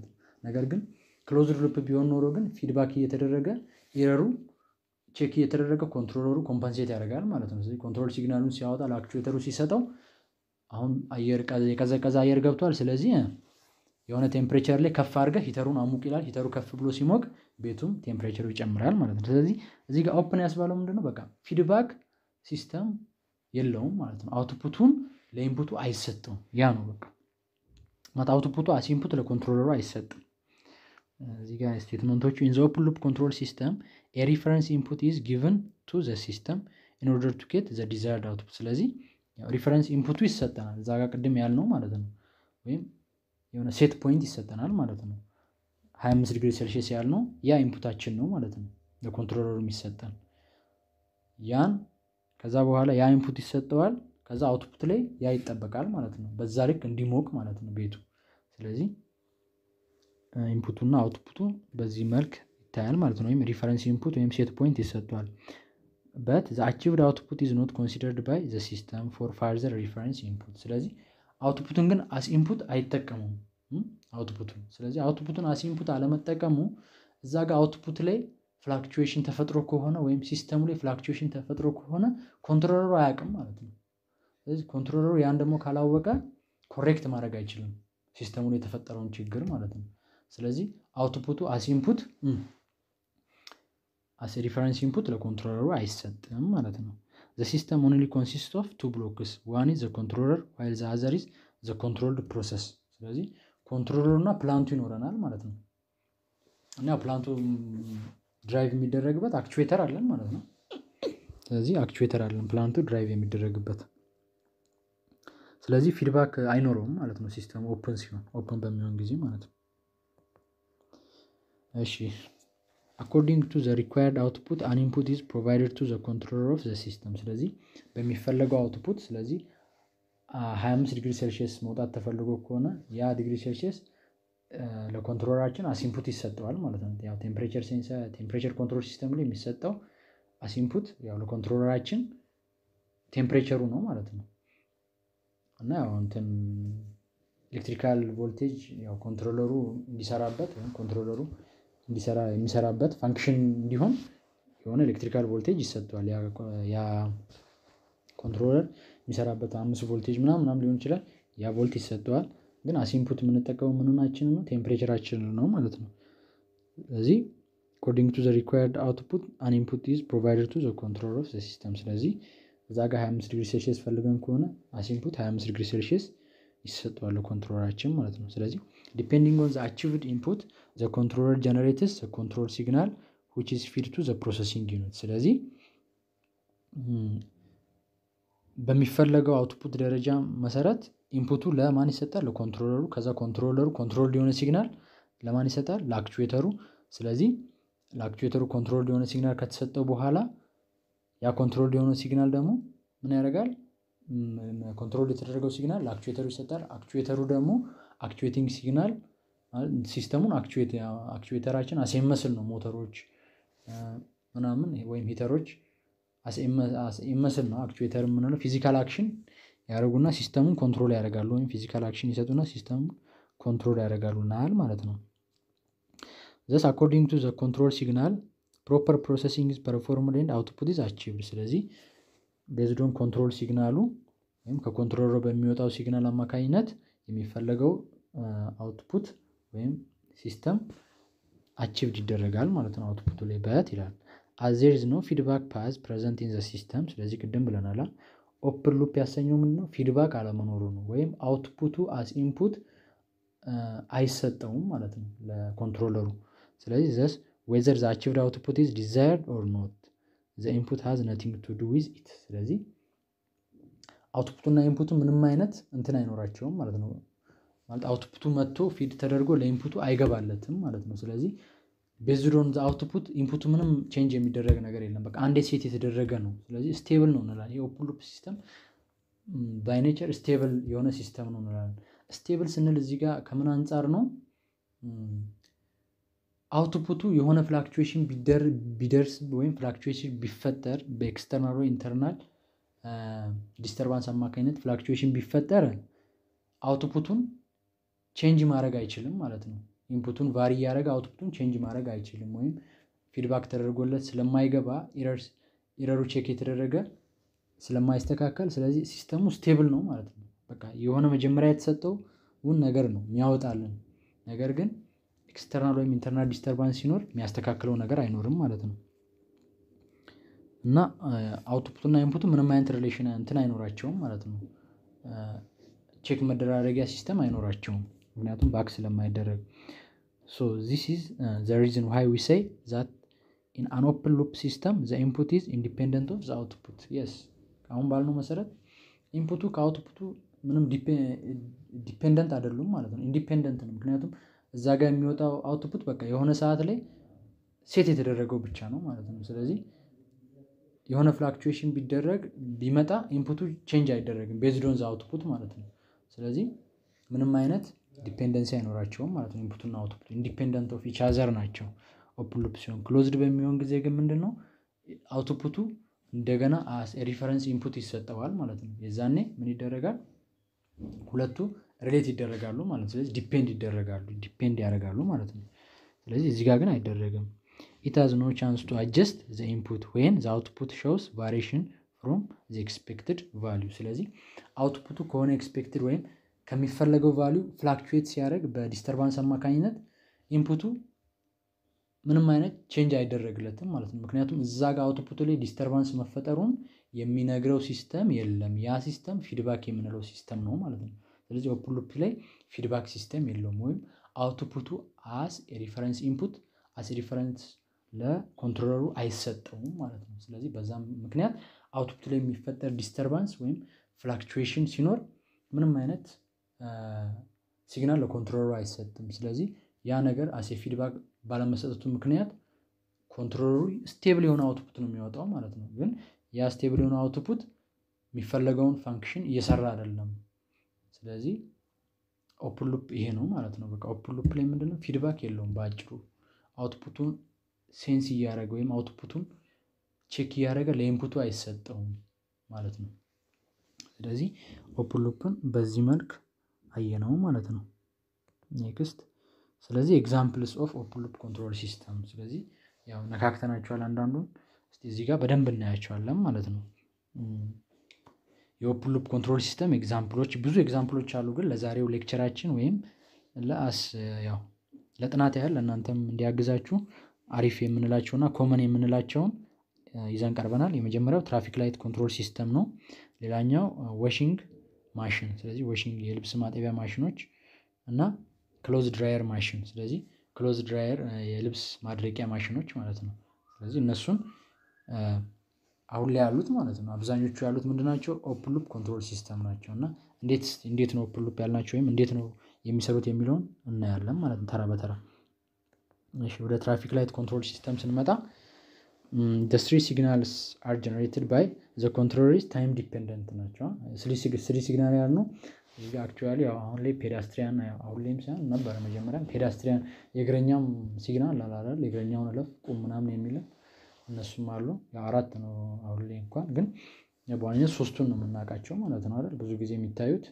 ነገር ግን ክሎዝድ ሉፕ ቢሆን ኖሮ ግን ፊድባክ እየተደረገ ኤረሩ ቼክ እየተደረገ ኮንትሮለሩ ኮምፐንሴት ያደርጋል ማለት ነው። ስለዚህ ኮንትሮል ሲግናሉን ሲያወጣ ለአክቹዌተሩ ሲሰጠው አሁን አየር የቀዘቀዘ አየር ገብቷል። ስለዚህ የሆነ ቴምፕሬቸር ላይ ከፍ አድርገህ ሂተሩን አሙቅ ይላል። ሂተሩ ከፍ ብሎ ሲሞቅ ቤቱም ቴምፕሬቸሩ ይጨምራል ማለት ነው። ስለዚህ እዚህ ጋር ኦፕን ያስባለው ምንድነው? በቃ ፊድባክ ሲስተም የለውም ማለት ነው። አውትፑቱን ለኢንፑቱ አይሰጥም። ያ ነው በቃ ማለት አውትፑቱ አስ ኢንፑት ለኮንትሮለሩ አይሰጥም። እዚህ ጋር ስቴትመንቶቹ ኢን ዘ ኦፕን ሉፕ ኮንትሮል ሲስተም ኤ ሪፈረንስ ኢንፑት ኢዝ ጊቨን ቱ ዘ ሲስተም ኢን ኦርደር ቱ ጌት ዘ ዲዛይርድ አውትፑት። ስለዚህ ሪፈረንስ ኢንፑቱ ይሰጠናል። እዛ ጋር ቅድም ያልነው ማለት ነው። ወይም የሆነ ሴት ፖይንት ይሰጠናል ማለት ነው። 25 ዲግሪ ሴልሺየስ ያልነው ያ ኢንፑታችን ነው ማለት ነው። ለኮንትሮለሩ የሚሰጠን ያን ከዛ በኋላ ያ ኢንፑት ይሰጠዋል። ከዛ አውትፑት ላይ ያ ይጠበቃል ማለት ነው። በዛ ልክ እንዲሞቅ ማለት ነው ቤቱ። ስለዚህ ኢንፑቱና አውትፑቱ በዚህ መልክ ይታያል ማለት ነው። ወይም ሪፈረንስ ኢንፑት ወይም ሴት ፖይንት ይሰጠዋል። በት ዘ አቺቭድ አውትፑት ኢዝ ኖት ኮንሲደርድ ባይ ዘ ሲስተም ፎር ፋርዘር ሪፈረንስ ኢንፑት። ስለዚህ አውትፑቱን ግን አስ ኢንፑት አይጠቀሙም አውትፑቱን። ስለዚህ አውትፑቱን አስ ኢንፑት አለመጠቀሙ እዛ ጋር አውትፑት ላይ ፍላክቹዌሽን ተፈጥሮ ከሆነ ወይም ሲስተሙ ላይ ፍላክቹዌሽን ተፈጥሮ ከሆነ ኮንትሮለሩ አያውቅም ማለት ነው። ስለዚህ ኮንትሮለሩ ያን ደግሞ ካላወቀ ኮሬክት ማድረግ አይችልም ሲስተሙ ላይ የተፈጠረውን ችግር ማለት ነው። ስለዚህ አውትፑቱ አስ ኢንፑት አስ ሪፈረንስ ኢንፑት ለኮንትሮለሩ አይሰጥም ማለት ነው። ዘ ሲስተም ኦንሊ ኮንሲስት ኦፍ ቱ ብሎክስ ዋን ኢዝ ዘ ኮንትሮለር ዋይል ዘ አዘር ኢዝ ዘ ኮንትሮልድ ፕሮሰስ። ስለዚህ ኮንትሮለሩ እና ፕላንቱ ይኖረናል ማለት ነው። እና ፕላንቱ ድራይቭ የሚደረግበት አክቹዌተር አለን ማለት ነው። ስለዚህ አክቹዌተር አለን ፕላንቱ ድራይቭ የሚደረግበት። ስለዚህ ፊድባክ አይኖረውም ማለት ነው ሲስተሙ ኦፕን ሲሆን ኦፕን በሚሆን ጊዜ ማለት ነው። እሺ አኮርዲንግ ቱ ዘ ሪኳየርድ አውትፑት አን ኢንፑት ኢዝ ፕሮቫይደድ ቱ ዘ ኮንትሮለር ኦፍ ዘ ሲስተም። ስለዚህ በሚፈለገው አውትፑት ስለዚህ 25 ዲግሪ ሴልሺየስ መውጣት ተፈልጎ ከሆነ ያ ዲግሪ ሴልሺየስ ለኮንትሮለራችን አሲንፑት ይሰጠዋል ማለት ነው። ያው ቴምፕሬቸር ሴንሰር ቴምፕሬቸር ኮንትሮል ሲስተም ላይ የሚሰጠው አሲንፑት ያው ለኮንትሮለራችን ቴምፕሬቸሩ ነው ማለት ነው። እና ያው እንትን ኤሌክትሪካል ቮልቴጅ ያው ኮንትሮለሩ እንዲሰራበት ወይም ኮንትሮለሩ እንዲሰራ የሚሰራበት ፋንክሽን እንዲሆን የሆነ ኤሌክትሪካል ቮልቴጅ ይሰጠዋል። ያ ኮንትሮለር የሚሰራበት አምስት ቮልቴጅ ምናምን ምናምን ሊሆን ይችላል። ያ ቮልት ይሰጠዋል። ግን አሲንፑት የምንጠቀመው ምንናችን ነው ቴምፕሬቸራችን ነው ማለት ነው። ስለዚህ አኮርዲንግ ቱ ዘ ሪኳየርድ አውትፑት አን ኢንፑት ኢዝ ፕሮቫይደድ ቱ ዘ ኮንትሮለር ኦፍ ዘ ሲስተም። ስለዚህ እዛ ጋር 25 ዲግሪ ሴልሺየስ ፈልገን ከሆነ አሲንፑት 25 ዲግሪ ሴልሺየስ ይሰጠዋል ኮንትሮለራችን ማለት ነው። ስለዚህ ዲፔንዲንግ ኦን ዘ አቺቭድ ኢንፑት ዘ ኮንትሮለር ጀነሬትስ ዘ ኮንትሮል ሲግናል ዊች ኢዝ ፊድ ቱ ዘ ፕሮሰሲንግ ዩኒት። ስለዚህ በሚፈለገው አውትፑት ደረጃ መሰረት ኢንፑቱ ለማን ይሰጣል? ለኮንትሮለሩ። ከዛ ኮንትሮለሩ ኮንትሮል የሆነ ሲግናል ለማን ይሰጣል? ለአክቹዌተሩ። ስለዚህ ለአክቹዌተሩ ኮንትሮል የሆነ ሲግናል ከተሰጠው በኋላ ያ ኮንትሮል የሆነ ሲግናል ደግሞ ምን ያደርጋል? ኮንትሮል የተደረገው ሲግናል ለአክቹዌተሩ ይሰጣል። አክቹዌተሩ ደግሞ አክቹዌቲንግ ሲግናል ሲስተሙን አክቹዌተራችን አሴመስል ነው ሞተሮች ምናምን ወይም ሂተሮች አሴመስል ነው አክቹዌተር የምንለው ፊዚካል አክሽን ያደረጉና ሲስተሙን ኮንትሮል ያደርጋሉ ወይም ፊዚካል አክሽን ይሰጡና ሲስተሙን ኮንትሮል ያደርጋሉ ናል ማለት ነው። ዘስ አኮርዲንግ ቱ ዘ ኮንትሮል ሲግናል ፕሮፐር ፕሮሰሲንግ ኢዝ ፐርፎርምድ ኤንድ አውትፑት ኢዝ አቺቭድ። ስለዚህ ቤዝዶን ኮንትሮል ሲግናሉ ወይም ከኮንትሮለሩ በሚወጣው ሲግናል አማካኝነት የሚፈለገው አውትፑት ወይም ሲስተም አቺቭድ ይደረጋል ማለት ነው። አውትፑቱ ላይ በት ይላል አዝ ዜር ኢዝ ኖ ፊድባክ ፓዝ ፕሬዘንት ኢን ዘ ሲስተም። ስለዚህ ቅድም ብለናል ኦፕን ሉፕ ያሰኘው ምንድን ነው? ፊድባክ አለመኖሩ ነው። ወይም አውትፑቱ አስ ኢንፑት አይሰጠውም ማለት ነው ለኮንትሮለሩ። ስለዚህ ዘስ ዌዘር ዘ አቺቭድ አውትፑት ኢዝ ዲዛይርድ ኦር ኖት ዘ ኢንፑት ሃዝ ነቲንግ ቱ ዱ ዊዝ ኢት። ስለዚህ አውትፑቱና ኢንፑቱ ምንም አይነት እንትን አይኖራቸውም ማለት ነው። ማለት አውትፑቱ መጥቶ ፊድ ተደርጎ ለኢንፑቱ አይገባለትም ማለት ነው። ስለዚህ ቤዝድ ኦን አውትፑት ኢንፑቱ ምንም ቼንጅ የሚደረግ ነገር የለም። በቃ አንዴ ሴት የተደረገ ነው። ስለዚህ ስቴብል ነው እንላለን። የኦፕን ሉፕ ሲስተም ባይ ኔቸር ስቴብል የሆነ ሲስተም ነው እንላለን። ስቴብል ስንል እዚህ ጋር ከምን አንጻር ነው? አውትፑቱ የሆነ ፍላክቹዌሽን ቢደርስ ወይም ፍላክቹዌሽን ቢፈጠር በኤክስተርናል ወይ ኢንተርናል ዲስተርባንስ አማካኝነት ፍላክቹዌሽን ቢፈጠር አውትፑቱን ቼንጅ ማድረግ አይችልም ማለት ነው። ኢንፑቱን ቫሪ እያደረገ አውትፑቱን ቼንጅ ማድረግ አይችልም ወይም ፊድባክ ተደርጎለት ስለማይገባ ኢረሩ ቼክ የተደረገ ስለማይስተካከል ስለዚህ ሲስተሙ ስቴብል ነው ማለት ነው። በቃ የሆነ መጀመሪያ የተሰጠውን ነገር ነው የሚያወጣልን ነገር ግን ኤክስተርናል ወይም ኢንተርናል ዲስተርባንስ ሲኖር የሚያስተካክለው ነገር አይኖርም ማለት ነው። እና አውትፑት እና ኢንፑቱ ምንም አይነት ሪሌሽን እንትን አይኖራቸውም ማለት ነው። ቼክ መደራረጊያ ሲስተም አይኖራቸውም ምክንያቱም ባክ ስለማይደረግ ሶ ዚስ ኢዝ ዘ ሪዝን ዋይ ዊ ሴይ ዛት ኢን አን ኦፕን ሉፕ ሲስተም ዘ ኢንፑት ኢዝ ኢንዲፔንደንት ኦፍ ዘ አውትፑት የስ አሁን ባልነው መሰረት ኢንፑቱ ከአውትፑቱ ምንም ዲፔንደንት አይደሉም ማለት ነው። ኢንዲፔንደንት ነው ምክንያቱም እዛ ጋር የሚወጣው አውትፑት በቃ የሆነ ሰዓት ላይ ሴት የተደረገው ብቻ ነው ማለት ነው። ስለዚህ የሆነ ፍላክቹዌሽን ቢደረግ ቢመጣ ኢንፑቱ ቼንጅ አይደረግም ቤዝድ ኦን ዘ አውትፑት ማለት ነው። ስለዚህ ምንም አይነት ዲፔንደንሲ አይኖራቸውም ማለት ነው። ኢንፑትና አውትፑት ኢንዲፔንደንት ኦፍ ኢች አዘር ናቸው። ኦፕን ሉፕ ሲሆን ክሎዝድ በሚሆን ጊዜ ግን ምንድን ነው አውትፑቱ እንደገና ሪፈረንስ ኢንፑት ይሰጠዋል ማለት ነው። የዛኔ ምን ይደረጋል? ሁለቱ ሪሌት ይደረጋሉ ማለት ነው። ስለዚህ ዲፔንድ ይደረጋሉ ዲፔንድ ያደርጋሉ ማለት ነው። ስለዚህ እዚህ ጋር ግን አይደረግም። ኢት ሃዝ ኖ ቻንስ ቱ አጀስት ዘ ኢንፑት ዌን ዘ አውትፑት ሾውስ ቫሪዬሽን ፍሮም ዘ ኤክስፔክትድ ቫሊዩ። ስለዚህ አውትፑቱ ከሆነ ኤክስፔክትድ ወይም ከሚፈለገው ቫሊዩ ፍላክቹዌት ሲያደርግ በዲስተርባንስ አማካኝነት ኢንፑቱ ምንም አይነት ቼንጅ አይደረግለትም ማለት ነው። ምክንያቱም እዛ ጋር አውትፑቱ ላይ ዲስተርባንስ መፈጠሩን የሚነግረው ሲስተም የለም ያ ሲስተም ፊድባክ የምንለው ሲስተም ነው ማለት ነው። ስለዚህ ኦፕን ሉፕ ላይ ፊድባክ ሲስተም የለውም ወይም አውትፑቱ አስ ሪፈረንስ ኢንፑት አስ ሪፈረንስ ለኮንትሮለሩ አይሰጠውም ማለት ነው። ስለዚህ በዛም ምክንያት አውትፑት ላይ የሚፈጠር ዲስተርባንስ ወይም ፍላክቹዌሽን ሲኖር ምንም አይነት ሲግናል ለኮንትሮለሩ አይሰጥም። ስለዚህ ያ ነገር አሴ ፊድባክ ባለመሰጠቱ ምክንያት ኮንትሮለሩ ስቴብል የሆነ አውትፑት ነው የሚወጣው ማለት ነው። ግን ያ ስቴብል የሆነ አውትፑት የሚፈለገውን ፋንክሽን እየሰራ አይደለም። ስለዚህ ኦፕን ሉፕ ይሄ ነው ማለት ነው። በቃ ኦፕን ሉፕ ላይ ምንድነው ፊድባክ የለውም በአጭሩ አውትፑቱን ሴንስ እያደረገ ወይም አውትፑቱን ቼክ እያደረገ ለኢንፑቱ አይሰጠውም ማለት ነው። ስለዚህ ኦፕን ሉፕን በዚህ መልክ አየነው ማለት ነው። ኔክስት ስለዚህ ኤግዛምፕልስ ኦፍ ኦፕን ሉፕ ኮንትሮል ሲስተም ስለዚህ ያው ነካክተናቸዋል አንዳንዱን እስቲ እዚህ ጋር በደንብ እናያቸዋለን ማለት ነው። የኦፕን ሉፕ ኮንትሮል ሲስተም ኤግዛምፕሎች ብዙ ኤግዛምፕሎች አሉ ግን ለዛሬው ሌክቸራችን ወይም ለአስ ያው ለጥናት ያህል ለእናንተም እንዲያግዛችሁ አሪፍ የምንላቸውና ኮመን የምንላቸውን ይዘን ቀርበናል። የመጀመሪያው ትራፊክ ላይት ኮንትሮል ሲስተም ነው። ሌላኛው ዋሽንግ ማሽን ስለዚህ ዋሽንግ የልብስ ማጠቢያ ማሽኖች እና ክሎዝ ድራየር ማሽን ስለዚህ ክሎዝ ድራየር የልብስ ማድረቂያ ማሽኖች ማለት ነው። ስለዚህ እነሱን አሁን ላይ ያሉት ማለት ነው አብዛኞቹ ያሉት ምንድን ናቸው? ኦፕን ሉፕ ኮንትሮል ሲስተም ናቸው እና እንዴት እንዴት ነው ኦፕን ሉፕ ያልናቸው ወይም እንዴት ነው የሚሰሩት የሚለውን እናያለን ማለት ነው ተራ በተራ። እሺ ወደ ትራፊክ ላይት ኮንትሮል ሲስተም ስንመጣ the three signals are generated by the controller is time dependent ናቸው። ስሪ ሲግናል ያልነው እዚህ ጋር አክቹዋሊ አሁን ላይ ፔዳስትሪያን አሁን ላይም ሳይሆን ነበረ መጀመሪያም ፔዳስትሪያን የእግረኛም ሲግናል አላላል የእግረኛውን እለፍ ቁም ምናምን የሚልም እነሱም አሉ። ያው አራት ነው አሁን ላይ እንኳን ግን በዋነኝነት ሶስቱን ነው የምናውቃቸው ማለት ነው አይደል? ብዙ ጊዜ የሚታዩት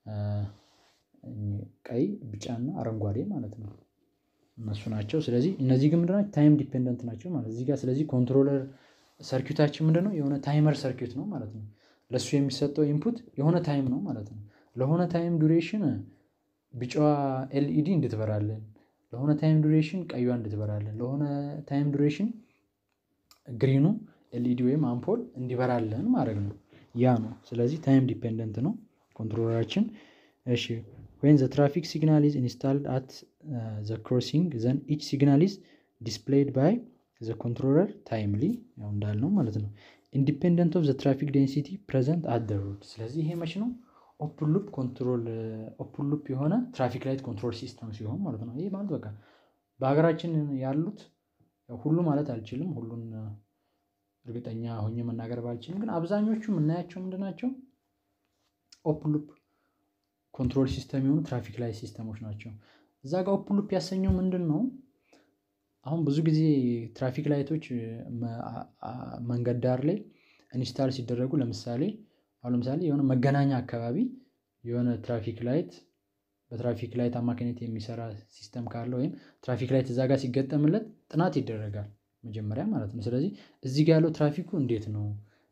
ቀይ፣ ቢጫና አረንጓዴ ማለት ነው እነሱ ናቸው። ስለዚህ እነዚህ ግን ምንድን ናቸው? ታይም ዲፔንደንት ናቸው ማለት እዚህ ጋር ስለዚህ ኮንትሮለር ሰርኪዩታችን ምንድን ነው? የሆነ ታይመር ሰርኪዩት ነው ማለት ነው። ለእሱ የሚሰጠው ኢንፑት የሆነ ታይም ነው ማለት ነው። ለሆነ ታይም ዱሬሽን ቢጫዋ ኤልኢዲ እንድትበራለን፣ ለሆነ ታይም ዱሬሽን ቀዩዋ እንድትበራለን፣ ለሆነ ታይም ዱሬሽን ግሪኑ ኤልኢዲ ወይም አምፖል እንዲበራለን ማድረግ ነው። ያ ነው። ስለዚህ ታይም ዲፔንደንት ነው ኮንትሮለራችን። እሺ ወይን ዘ ትራፊክ ሲግናል ኢዝ ኢንስታልድ አት ዘ ክሮሲንግ ዘን ኢች ሲግናል ኢዝ ዲስፕሌይድ ባይ ዘ ኮንትሮለር ታይምሊ ያው እንዳልነው ማለት ነው። ኢንዲፔንደንት ኦፍ ዘ ትራፊክ ዴንሲቲ ፕሬዘንት አት ዘ ሮድ። ስለዚህ ይሄ መች ነው ኦፕን ሉፕ ኮንትሮል ኦፕን ሉፕ የሆነ ትራፊክ ላይት ኮንትሮል ሲስተም ሲሆን ማለት ነው። ይህ ማለት በቃ በሀገራችን ያሉት ሁሉ ማለት አልችልም፣ ሁሉን እርግጠኛ ሆኜ መናገር ባልችልም፣ ግን አብዛኞቹ የምናያቸው ምንድን ናቸው? ኦፕን ሉፕ ኮንትሮል ሲስተም የሆኑ ትራፊክ ላይት ሲስተሞች ናቸው። እዛ ጋር ኦፕን ሉፕ ያሰኘው ምንድን ነው? አሁን ብዙ ጊዜ ትራፊክ ላይቶች መንገድ ዳር ላይ ኢንስታል ሲደረጉ ለምሳሌ አሁን ለምሳሌ የሆነ መገናኛ አካባቢ የሆነ ትራፊክ ላይት በትራፊክ ላይት አማካኝነት የሚሰራ ሲስተም ካለ ወይም ትራፊክ ላይት እዛ ጋር ሲገጠምለት ጥናት ይደረጋል መጀመሪያ ማለት ነው። ስለዚህ እዚህ ጋር ያለው ትራፊኩ እንዴት ነው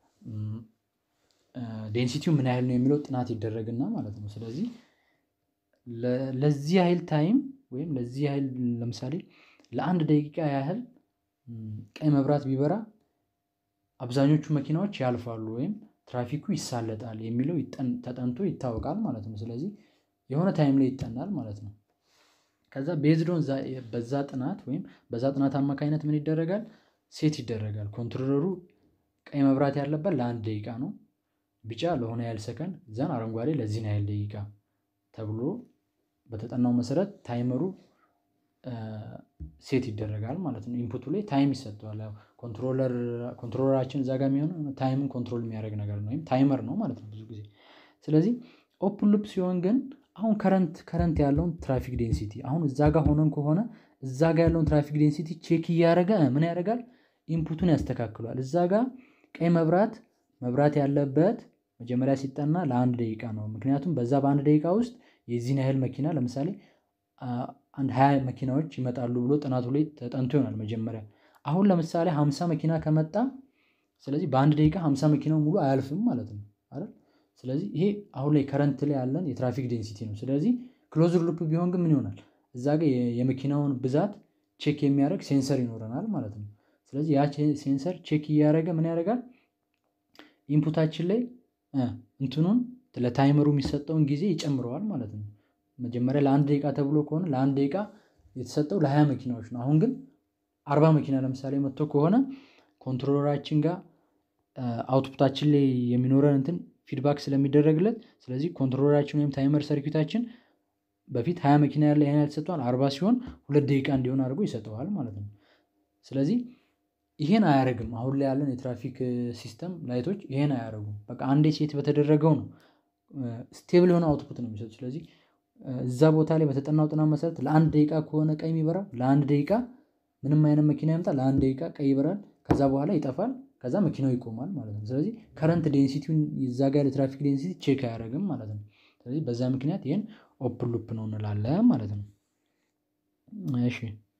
ዴንሲቲው ምን ያህል ነው የሚለው ጥናት ይደረግና ማለት ነው። ስለዚህ ለዚህ ያህል ታይም ወይም ለዚህ ያህል ለምሳሌ ለአንድ ደቂቃ ያህል ቀይ መብራት ቢበራ አብዛኞቹ መኪናዎች ያልፋሉ ወይም ትራፊኩ ይሳለጣል የሚለው ተጠንቶ ይታወቃል ማለት ነው። ስለዚህ የሆነ ታይም ላይ ይጠናል ማለት ነው። ከዛ ቤዝዶን በዛ ጥናት ወይም በዛ ጥናት አማካኝነት ምን ይደረጋል ሴት ይደረጋል ኮንትሮለሩ ቀይ መብራት ያለበት ለአንድ ደቂቃ ነው። ቢጫ ለሆነ ያህል ሰከንድ ዘን አረንጓዴ ለዚህን ያህል ደቂቃ ተብሎ በተጠናው መሰረት ታይመሩ ሴት ይደረጋል ማለት ነው። ኢንፑቱ ላይ ታይም ይሰጠዋል ያው ኮንትሮለር ኮንትሮለራችን እዛ ጋር የሚሆነው ታይምን ኮንትሮል የሚያደርግ ነገር ነው ወይም ታይመር ነው ማለት ነው። ብዙ ጊዜ ስለዚህ ኦፕን ሉፕ ሲሆን ግን አሁን ከረንት ከረንት ያለውን ትራፊክ ዴንሲቲ አሁን እዛ ጋር ሆነን ከሆነ እዛ ጋር ያለውን ትራፊክ ዴንሲቲ ቼክ እያደረገ ምን ያደርጋል ኢንፑቱን ያስተካክሏል። እዛ ጋር ቀይ መብራት መብራት ያለበት መጀመሪያ ሲጠና ለአንድ ደቂቃ ነው። ምክንያቱም በዛ በአንድ ደቂቃ ውስጥ የዚህን ያህል መኪና ለምሳሌ አንድ ሃያ መኪናዎች ይመጣሉ ብሎ ጥናቱ ላይ ተጠንቶ ይሆናል መጀመሪያ አሁን ለምሳሌ ሃምሳ መኪና ከመጣ ስለዚህ በአንድ ደቂቃ ሃምሳ መኪናው ሙሉ አያልፍም ማለት ነው አይደል? ስለዚህ ይሄ አሁን ላይ ከረንት ላይ ያለን የትራፊክ ዴንሲቲ ነው። ስለዚህ ክሎዝድ ሉፕ ቢሆን ግን ምን ይሆናል እዛ ጋር የመኪናውን ብዛት ቼክ የሚያደርግ ሴንሰር ይኖረናል ማለት ነው። ስለዚህ ያ ሴንሰር ቼክ እያደረገ ምን ያደርጋል ኢንፑታችን ላይ እንትኑን ለታይመሩ የሚሰጠውን ጊዜ ይጨምረዋል ማለት ነው። መጀመሪያ ለአንድ ደቂቃ ተብሎ ከሆነ ለአንድ ደቂቃ የተሰጠው ለሃያ መኪናዎች ነው። አሁን ግን አርባ መኪና ለምሳሌ መጥቶ ከሆነ ኮንትሮለራችን ጋር አውትፑታችን ላይ የሚኖረን እንትን ፊድባክ ስለሚደረግለት ስለዚህ ኮንትሮለራችን ወይም ታይመር ሰርኪታችን በፊት ሃያ መኪና ያለ ይሄን ያህል ተሰጥቷል አርባ ሲሆን ሁለት ደቂቃ እንዲሆን አድርጎ ይሰጠዋል ማለት ነው። ስለዚህ ይሄን አያደርግም አሁን ላይ ያለን የትራፊክ ሲስተም ላይቶች ይሄን አያደርጉም በቃ አንዴ ሴት በተደረገው ነው ስቴብል የሆነ አውትፑት ነው የሚሰጡት። ስለዚህ እዛ ቦታ ላይ በተጠናው ጥናት መሰረት ለአንድ ደቂቃ ከሆነ ቀይ የሚበራው ለአንድ ደቂቃ ምንም አይነት መኪና ይምጣ ለአንድ ደቂቃ ቀይ ይበራል ከዛ በኋላ ይጠፋል ከዛ መኪናው ይቆማል ማለት ነው። ስለዚህ ከረንት ዴንሲቲውን እዛ ጋር ያለ ትራፊክ ዴንሲቲ ቼክ አያደርግም ማለት ነው። ስለዚህ በዛ ምክንያት ይሄን ኦፕን ሉፕ ነው እንላለን ማለት ነው። እሺ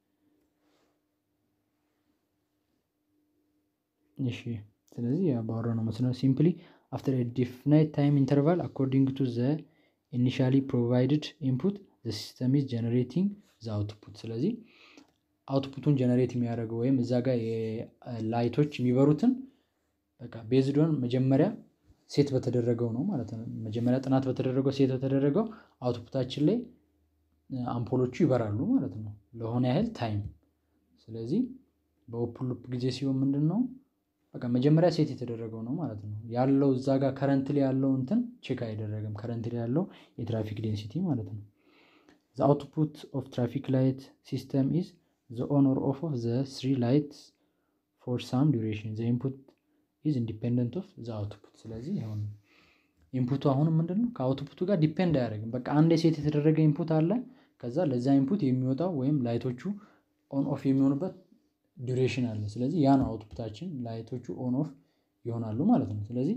እሺ ስለዚህ ባወራነው መሰረት ሲምፕሊ አፍተር ኤ ዲፋይንድ ታይም ኢንተርቫል አኮርዲንግ ቱ ዘ ኢኒሻሊ ፕሮቫይድድ ኢንፑት ዘ ሲስተም ኢዝ ጀነሬቲንግ ዘ አውትፑት ስለዚህ አውትፑቱን ጀነሬት የሚያደርገው ወይም እዛ ጋር ላይቶች የሚበሩትን በቃ ቤዝድ ኦን መጀመሪያ ሴት በተደረገው ነው ማለት ነው። መጀመሪያ ጥናት በተደረገው ሴት በተደረገው አውትፑታችን ላይ አምፖሎቹ ይበራሉ ማለት ነው። ለሆነ ያህል ታይም ስለዚህ በኦፕን ሉፕ ጊዜ ሲሆን ምንድነው? በቃ መጀመሪያ ሴት የተደረገው ነው ማለት ነው ያለው እዛ ጋር ከረንት ላይ ያለው እንትን ቼክ አይደረግም ከረንት ላይ ያለው የትራፊክ ዴንሲቲ ማለት ነው። ዘ አውትፑት ኦፍ ትራፊክ ላይት ሲስተም ኢዝ ዘ ኦን ኦር ኦፍ ኦፍ ዘ ስሪ ላይትስ ፎር ሳም ዱሬሽን ዘ ኢንፑት ኢዝ ኢንዲፔንደንት ኦፍ ዘ አውትፑት ስለዚህ አሁን ኢንፑቱ አሁንም ምንድነው ከአውትፑቱ ጋር ዲፔንድ አያደርግም በቃ አንድ ሴት የተደረገ ኢንፑት አለ ከዛ ለዛ ኢንፑት የሚወጣው ወይም ላይቶቹ ኦን ኦፍ የሚሆኑበት ዱሬሽን አለ ስለዚህ ያ ነው አውትፑታችን ላይቶቹ ኦን ኦፍ ይሆናሉ ማለት ነው። ስለዚህ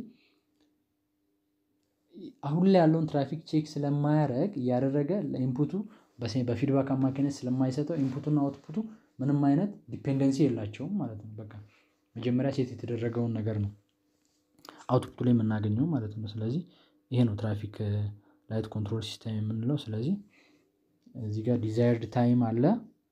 አሁን ላይ ያለውን ትራፊክ ቼክ ስለማያደርግ እያደረገ ለኢንፑቱ በፊድባክ አማካኝነት ስለማይሰጠው ኢንፑቱና አውትፑቱ ምንም አይነት ዲፔንደንሲ የላቸውም ማለት ነው። በቃ መጀመሪያ ሴት የተደረገውን ነገር ነው አውትፑቱ ላይ የምናገኘው ማለት ነው። ስለዚህ ይሄ ነው ትራፊክ ላይት ኮንትሮል ሲስተም የምንለው ስለዚህ እዚህ ጋር ዲዛይርድ ታይም አለ።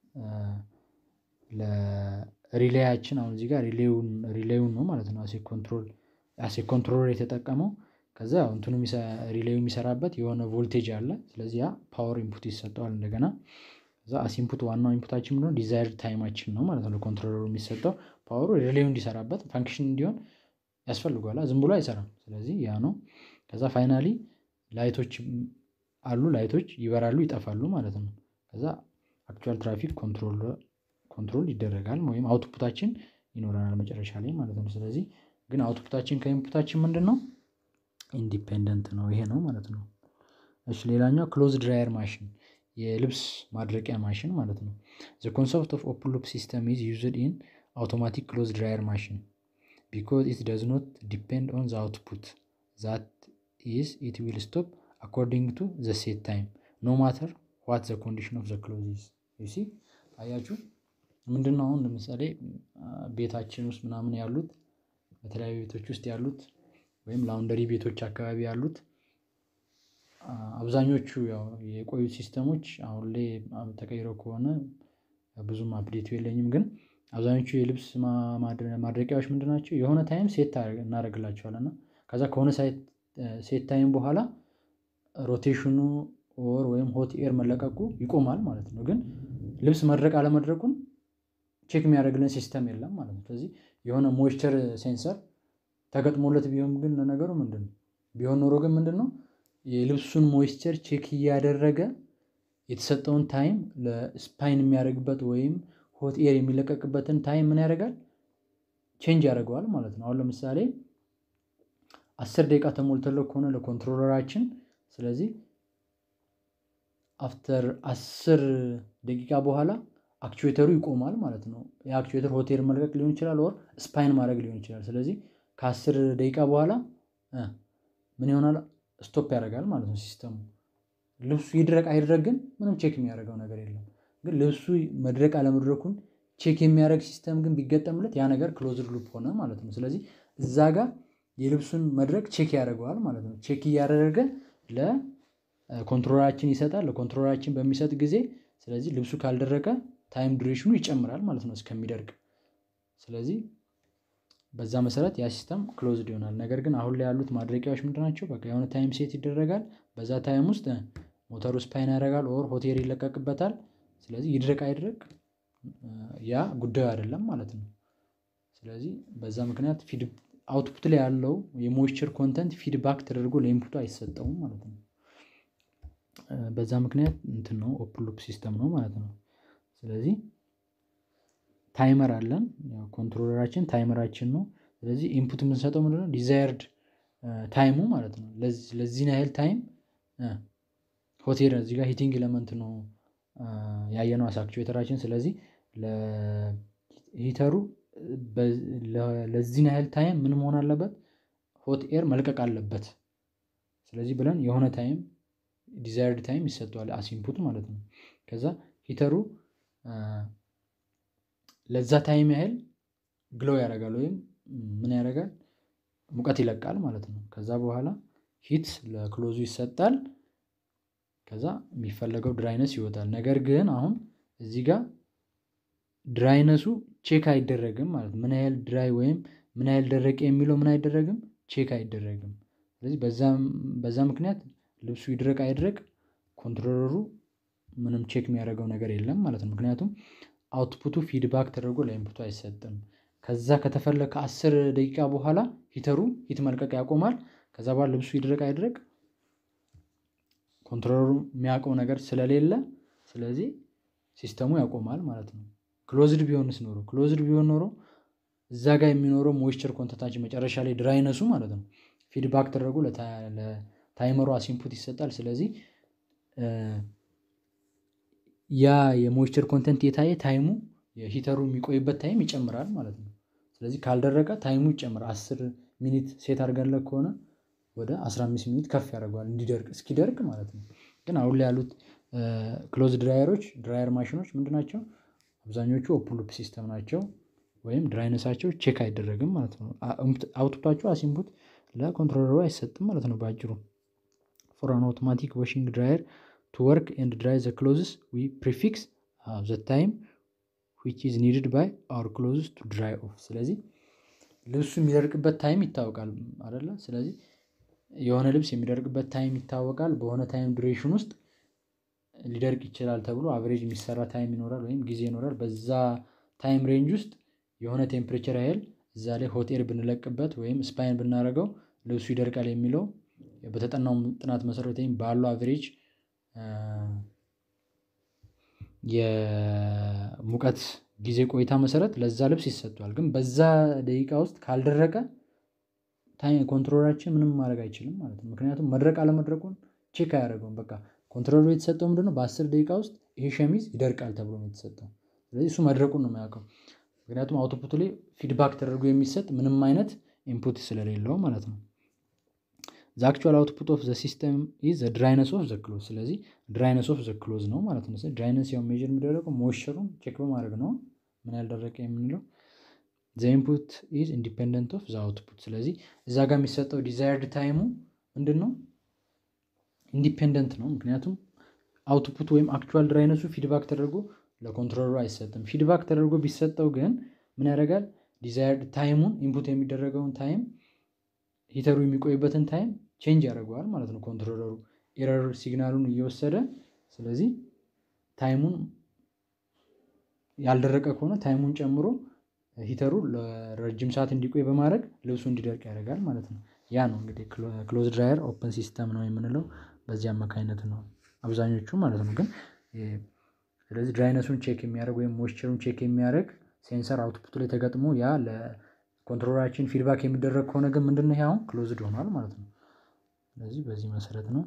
ለሪሌያችን አሁን እዚህ ጋር ሪሌውን ሪሌውን ነው ማለት ነው አሴ ኮንትሮል አሴ ኮንትሮለር የተጠቀመው ከዛ ያው እንትኑ ሪሌው የሚሰራበት የሆነ ቮልቴጅ አለ ስለዚህ ያ ፓወር ኢንፑት ይሰጠዋል እንደገና ከዛ አስ ኢንፑት ዋናው ኢንፑታችን ምንድነው ዲዛይርድ ታይማችን ነው ማለት ነው። ለኮንትሮለሩ የሚሰጠው ፓወሩ ሪሌው እንዲሰራበት ፋንክሽን እንዲሆን ያስፈልገዋል ዝም ብሎ አይሰራም ስለዚህ ያ ነው። ከዛ ፋይናሊ ላይቶች አሉ ላይቶች ይበራሉ ይጠፋሉ ማለት ነው። ከዛ አክቹዋል ትራፊክ ኮንትሮል ኮንትሮል ይደረጋል ወይም አውትፑታችን ይኖረናል መጨረሻ ላይ ማለት ነው። ስለዚህ ግን አውትፑታችን ከኢንፑታችን ምንድነው? ኢንዲፔንደንት ነው ይሄ ነው ማለት ነው። እሺ ሌላኛው ክሎዝ ድራየር ማሽን የልብስ ማድረቂያ ማሽን ማለት ነው። ዘ ኮንሰፕት ኦፍ ኦፕን ሉፕ ሲስተም ኢዝ ዩዝድ ኢን አውቶማቲክ ክሎዝ ድራየር ማሽን ቢኮዝ ኢት ዶዝ ኖት ዲፔንድ ኦን ዘ አውትፑት ዛት ኢዝ ኢት ዊል ስቶፕ አኮርዲንግ ቱ ዘ ሴት ታይም ኖ ማተር ዋት ዘ ኮንዲሽን ኦፍ ዘ ክሎዝ ኢዝ ዩ ሲ አያችሁ ምንድነው አሁን ለምሳሌ ቤታችን ውስጥ ምናምን ያሉት በተለያዩ ቤቶች ውስጥ ያሉት ወይም ላውንደሪ ቤቶች አካባቢ ያሉት አብዛኞቹ ያው የቆዩት ሲስተሞች አሁን ላይ ተቀይረው ከሆነ ብዙም አፕዴቱ የለኝም ግን አብዛኞቹ የልብስ ማድረቂያዎች ምንድን ናቸው የሆነ ታይም ሴት እናደርግላቸዋለን እና ከዛ ከሆነ ሴት ታይም በኋላ ሮቴሽኑ ኦር ወይም ሆት ኤር መለቀቁ ይቆማል ማለት ነው ግን ልብስ መድረቅ አለመድረቁን ቼክ የሚያደርግልን ሲስተም የለም ማለት ነው ስለዚህ የሆነ ሞይስቸር ሴንሰር ተገጥሞለት ቢሆን ግን ለነገሩ ምንድን ነው ቢሆን ኖሮ ግን ምንድን ነው የልብሱን ሞይስቸር ቼክ እያደረገ የተሰጠውን ታይም ለስፓይን የሚያደርግበት ወይም ሆት ኤር የሚለቀቅበትን ታይም ምን ያደርጋል ቼንጅ ያደርገዋል ማለት ነው አሁን ለምሳሌ አስር ደቂቃ ተሞልተለው ከሆነ ለኮንትሮለራችን ስለዚህ አፍተር አስር ደቂቃ በኋላ አክቹዌተሩ ይቆማል ማለት ነው የአክቹዌተር ሆቴል መልቀቅ ሊሆን ይችላል ወር ስፓይን ማድረግ ሊሆን ይችላል ስለዚህ ከአስር ደቂቃ በኋላ ምን ይሆናል ስቶፕ ያደርጋል ማለት ነው ሲስተሙ ልብሱ ይድረቅ አይድረግ ግን ምንም ቼክ የሚያደርገው ነገር የለም ግን ልብሱ መድረቅ አለመድረኩን ቼክ የሚያደርግ ሲስተም ግን ቢገጠምለት ያ ነገር ክሎዝድ ሉፕ ሆነ ማለት ነው ስለዚህ እዛ ጋር የልብሱን መድረቅ ቼክ ያደርገዋል ማለት ነው ቼክ እያደረገ ለኮንትሮላችን ይሰጣል ለኮንትሮላችን በሚሰጥ ጊዜ ስለዚህ ልብሱ ካልደረቀ ታይም ዱሬሽኑ ይጨምራል ማለት ነው እስከሚደርቅ ስለዚህ በዛ መሰረት ያ ሲስተም ክሎዝድ ይሆናል ነገር ግን አሁን ላይ ያሉት ማድረቂያዎች ምንድናቸው በቃ የሆነ ታይም ሴት ይደረጋል በዛ ታይም ውስጥ ሞተሩ ስፓይን ያደርጋል ኦር ሆቴር ይለቀቅበታል ስለዚህ ይድረቅ አይድረቅ ያ ጉዳዩ አይደለም ማለት ነው ስለዚህ በዛ ምክንያት አውትፑት ላይ ያለው የሞይስቸር ኮንተንት ፊድባክ ተደርጎ ለኢንፑቱ አይሰጠውም ማለት ነው በዛ ምክንያት እንትን ነው ኦፕን ሉፕ ሲስተም ነው ማለት ነው ስለዚህ ታይመር አለን ኮንትሮለራችን ታይመራችን ነው ስለዚህ ኢንፑት የምንሰጠው ምንድነው ዲዛይርድ ታይሙ ማለት ነው ለዚህን ያህል ታይም ሆቴል እዚህ ጋር ሂቲንግ ኤለመንት ነው ያየነው አክቹዌተራችን ስለዚህ ለሂተሩ ለዚህን ያህል ታይም ምን መሆን አለበት ሆት ኤር መልቀቅ አለበት ስለዚህ ብለን የሆነ ታይም ዲዛይርድ ታይም ይሰጠዋል አሲንፑት ማለት ነው ከዛ ሂተሩ ለዛ ታይም ያህል ግለው ያደርጋል ወይም ምን ያደርጋል ሙቀት ይለቃል ማለት ነው ከዛ በኋላ ሂት ለክሎዙ ይሰጣል ከዛ የሚፈለገው ድራይነስ ይወጣል ነገር ግን አሁን እዚህ ጋር ድራይነሱ ቼክ አይደረግም ማለት ምን ያህል ድራይ ወይም ምን ያህል ደረቀ የሚለው ምን አይደረግም ቼክ አይደረግም ስለዚህ በዛ ምክንያት ልብሱ ይድረቅ አይድረቅ ኮንትሮለሩ ምንም ቼክ የሚያደርገው ነገር የለም ማለት ነው ምክንያቱም አውትፑቱ ፊድባክ ተደርጎ ለኢንፑቱ አይሰጥም ከዛ ከተፈለ ከአስር ደቂቃ በኋላ ሂተሩ ሂት መልቀቅ ያቆማል ከዛ በኋላ ልብሱ ይድረቅ አይድረቅ ኮንትሮለሩ የሚያውቀው ነገር ስለሌለ ስለዚህ ሲስተሙ ያቆማል ማለት ነው ክሎዝድ ቢሆንስ ኖሮ ክሎዝድ ቢሆን ኖሮ እዛ ጋር የሚኖረው ሞይስቸር ኮንተንታችን መጨረሻ ላይ ድራይነሱ ማለት ነው ፊድባክ ተደርጎ ለታይመሩ አሲንፑት ይሰጣል ስለዚህ ያ የሞይስቸር ኮንተንት የታየ ታይሙ የሂተሩ የሚቆይበት ታይም ይጨምራል ማለት ነው ስለዚህ ካልደረቀ ታይሙ ይጨምራል አስር ሚኒት ሴት አድርገንለት ከሆነ ወደ 15 ሚኒት ከፍ ያደርገዋል እንዲደርቅ እስኪደርቅ ማለት ነው ግን አሁን ላይ ያሉት ክሎዝ ድራየሮች ድራየር ማሽኖች ምንድናቸው አብዛኞቹ ኦፕን ሉፕ ሲስተም ናቸው ወይም ድራይነሳቸው ቼክ አይደረግም ማለት ነው አውትፑታቸው አሲንፑት ለኮንትሮለሩ አይሰጥም ማለት ነው በአጭሩ ፎር አን አውቶማቲክ ዋሽንግ ድራየር ቱ ወርክ ኤንድ ድራይ ዘ ክሎዝስ ዊ ፕሪፊክስ ዘ ታይም ዊች ኢዝ ኒድድ ባይ አወር ክሎዝስ ቱ ድራይ ኦፍ ስለዚህ ልብሱ የሚደርቅበት ታይም ይታወቃል አደለ ስለዚህ የሆነ ልብስ የሚደርቅበት ታይም ይታወቃል በሆነ ታይም ዱሬሽን ውስጥ ሊደርቅ ይችላል ተብሎ አቨሬጅ የሚሰራ ታይም ይኖራል ወይም ጊዜ ይኖራል በዛ ታይም ሬንጅ ውስጥ የሆነ ቴምፕሬቸር ያህል እዛ ላይ ሆቴል ብንለቅበት ወይም ስፓይን ብናደርገው ልብሱ ይደርቃል የሚለው በተጠናው ጥናት መሰረት ወይም ባለው አቨሬጅ የሙቀት ጊዜ ቆይታ መሰረት ለዛ ልብስ ይሰጧል ግን በዛ ደቂቃ ውስጥ ካልደረቀ ኮንትሮላችን ምንም ማድረግ አይችልም ማለት ነው ምክንያቱም መድረቅ አለመድረቁን ቼክ አያደርገውም በቃ ኮንትሮሉ የተሰጠው ምንድነው በአስር ደቂቃ ውስጥ ይሄ ሸሚዝ ይደርቃል ተብሎ ነው የተሰጠው ስለዚህ እሱ መድረቁን ነው የሚያውቀው ምክንያቱም አውቶፑቱ ላይ ፊድባክ ተደርጎ የሚሰጥ ምንም አይነት ኢንፑት ስለሌለው ማለት ነው ዘ አክቹዋል አውትፑት ኦፍ ዘ ሲስተም ኢዝ ዘ ድራይነስ ኦፍ ዘ ክሎዝ። ስለዚህ ድራይነስ ኦፍ ዘ ክሎዝ ነው ማለት ነው። ድራይነስ ያው ሜዥር የሚደረገው ሞይስቸሩን ቼክ በማድረግ ነው ምን ያልደረቀ የምንለው ዘ ኢንፑት ኢዝ ኢንዲፔንደንት ኦፍ ዘ አውትፑት። ስለዚህ እዛ ጋር የሚሰጠው ዲዛይርድ ታይሙ ምንድን ነው? ኢንዲፔንደንት ነው። ምክንያቱም አውትፑት ወይም አክቹዋል ድራይነሱ ፊድባክ ተደርጎ ለኮንትሮለሩ አይሰጥም። ፊድባክ ተደርጎ ቢሰጠው ግን ምን ያደርጋል? ዲዛይርድ ታይሙን ኢንፑት የሚደረገውን ታይም ሂተሩ የሚቆይበትን ታይም ቼንጅ ያደርገዋል ማለት ነው ኮንትሮለሩ ኤረር ሲግናሉን እየወሰደ ስለዚህ ታይሙን ያልደረቀ ከሆነ ታይሙን ጨምሮ ሂተሩ ለረጅም ሰዓት እንዲቆይ በማድረግ ልብሱ እንዲደርቅ ያደርጋል ማለት ነው። ያ ነው እንግዲህ ክሎዝ ድራየር ኦፕን ሲስተም ነው የምንለው በዚህ አማካኝነት ነው አብዛኞቹ ማለት ነው። ግን ስለዚህ ድራይነሱን ቼክ የሚያደርግ ወይም ሞይስቸሩን ቼክ የሚያደርግ ሴንሰር አውትፑት ላይ ተገጥሞ ያ ለኮንትሮለራችን ፊድባክ የሚደረግ ከሆነ ግን ምንድነው ይሄ አሁን ክሎዝድ ሆኗል ማለት ነው። ስለዚህ በዚህ መሰረት ነው።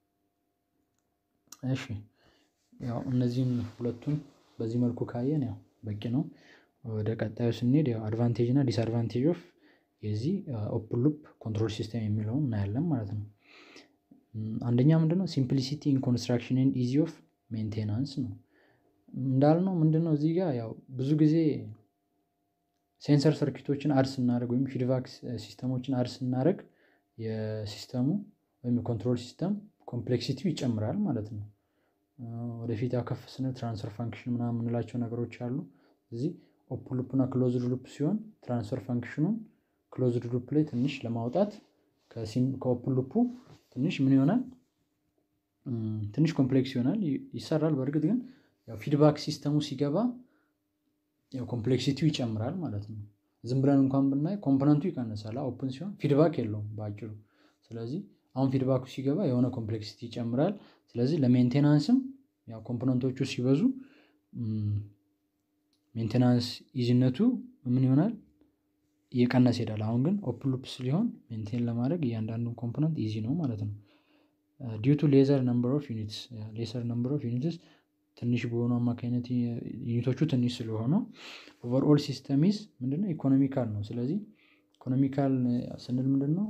እሺ ያው እነዚህን ሁለቱን በዚህ መልኩ ካየን ያው በቂ ነው። ወደ ቀጣዩ ስንሄድ ያው አድቫንቴጅ እና ዲስአድቫንቴጅ ኦፍ የዚህ ኦፕን ሉፕ ኮንትሮል ሲስተም የሚለውን እናያለን ማለት ነው። አንደኛ ምንድነው ሲምፕሊሲቲ ኢን ኮንስትራክሽን ኤንድ ኢዚ ኦፍ ሜንቴናንስ ነው። እንዳልነው ምንድነው እዚህ ጋር ያው ብዙ ጊዜ ሴንሰር ሰርኪቶችን አድ ስናደርግ ወይም ፊድባክ ሲስተሞችን አድ ስናደርግ የሲስተሙ ወይም የኮንትሮል ሲስተም ኮምፕሌክሲቲው ይጨምራል ማለት ነው። ወደፊት ያው ከፍ ስንል ትራንስፈር ፋንክሽን ምናምን የምንላቸው ነገሮች አሉ። እዚህ ኦፕን ሉፕ እና ክሎዝድ ሉፕ ሲሆን ትራንስፈር ፋንክሽኑን ክሎዝድ ሉፕ ላይ ትንሽ ለማውጣት ከኦፕን ሉፑ ትንሽ ምን ይሆናል? ትንሽ ኮምፕሌክስ ይሆናል ይሰራል። በእርግጥ ግን ያው ፊድባክ ሲስተሙ ሲገባ ያው ኮምፕሌክሲቲው ይጨምራል ማለት ነው። ዝም ብለን እንኳን ብናይ ኮምፖነንቱ ይቀንሳል ኦፕን ሲሆን ፊድባክ የለውም በአጭሩ። ስለዚህ አሁን ፊድባኩ ሲገባ የሆነ ኮምፕሌክሲቲ ይጨምራል። ስለዚህ ለሜንቴናንስም ያው ኮምፖነንቶቹ ሲበዙ ሜንቴናንስ ኢዚነቱ ምን ይሆናል? እየቀነሰ ይሄዳል። አሁን ግን ኦፕን ሉፕ ሊሆን ሜንቴን ለማድረግ እያንዳንዱን ኮምፖነንት ኢዚ ነው ማለት ነው። ዲዩ ቱ ሌዘር ነምበር ኦፍ ዩኒትስ ሌሰር ነምበር ኦፍ ዩኒትስ ትንሽ በሆኑ አማካኝነት ዩኒቶቹ ትንሽ ስለሆኑ ኦቨርኦል ሲስተም ኢዝ ምንድነው ኢኮኖሚካል ነው። ስለዚህ ኢኮኖሚካል ስንል ምንድነው?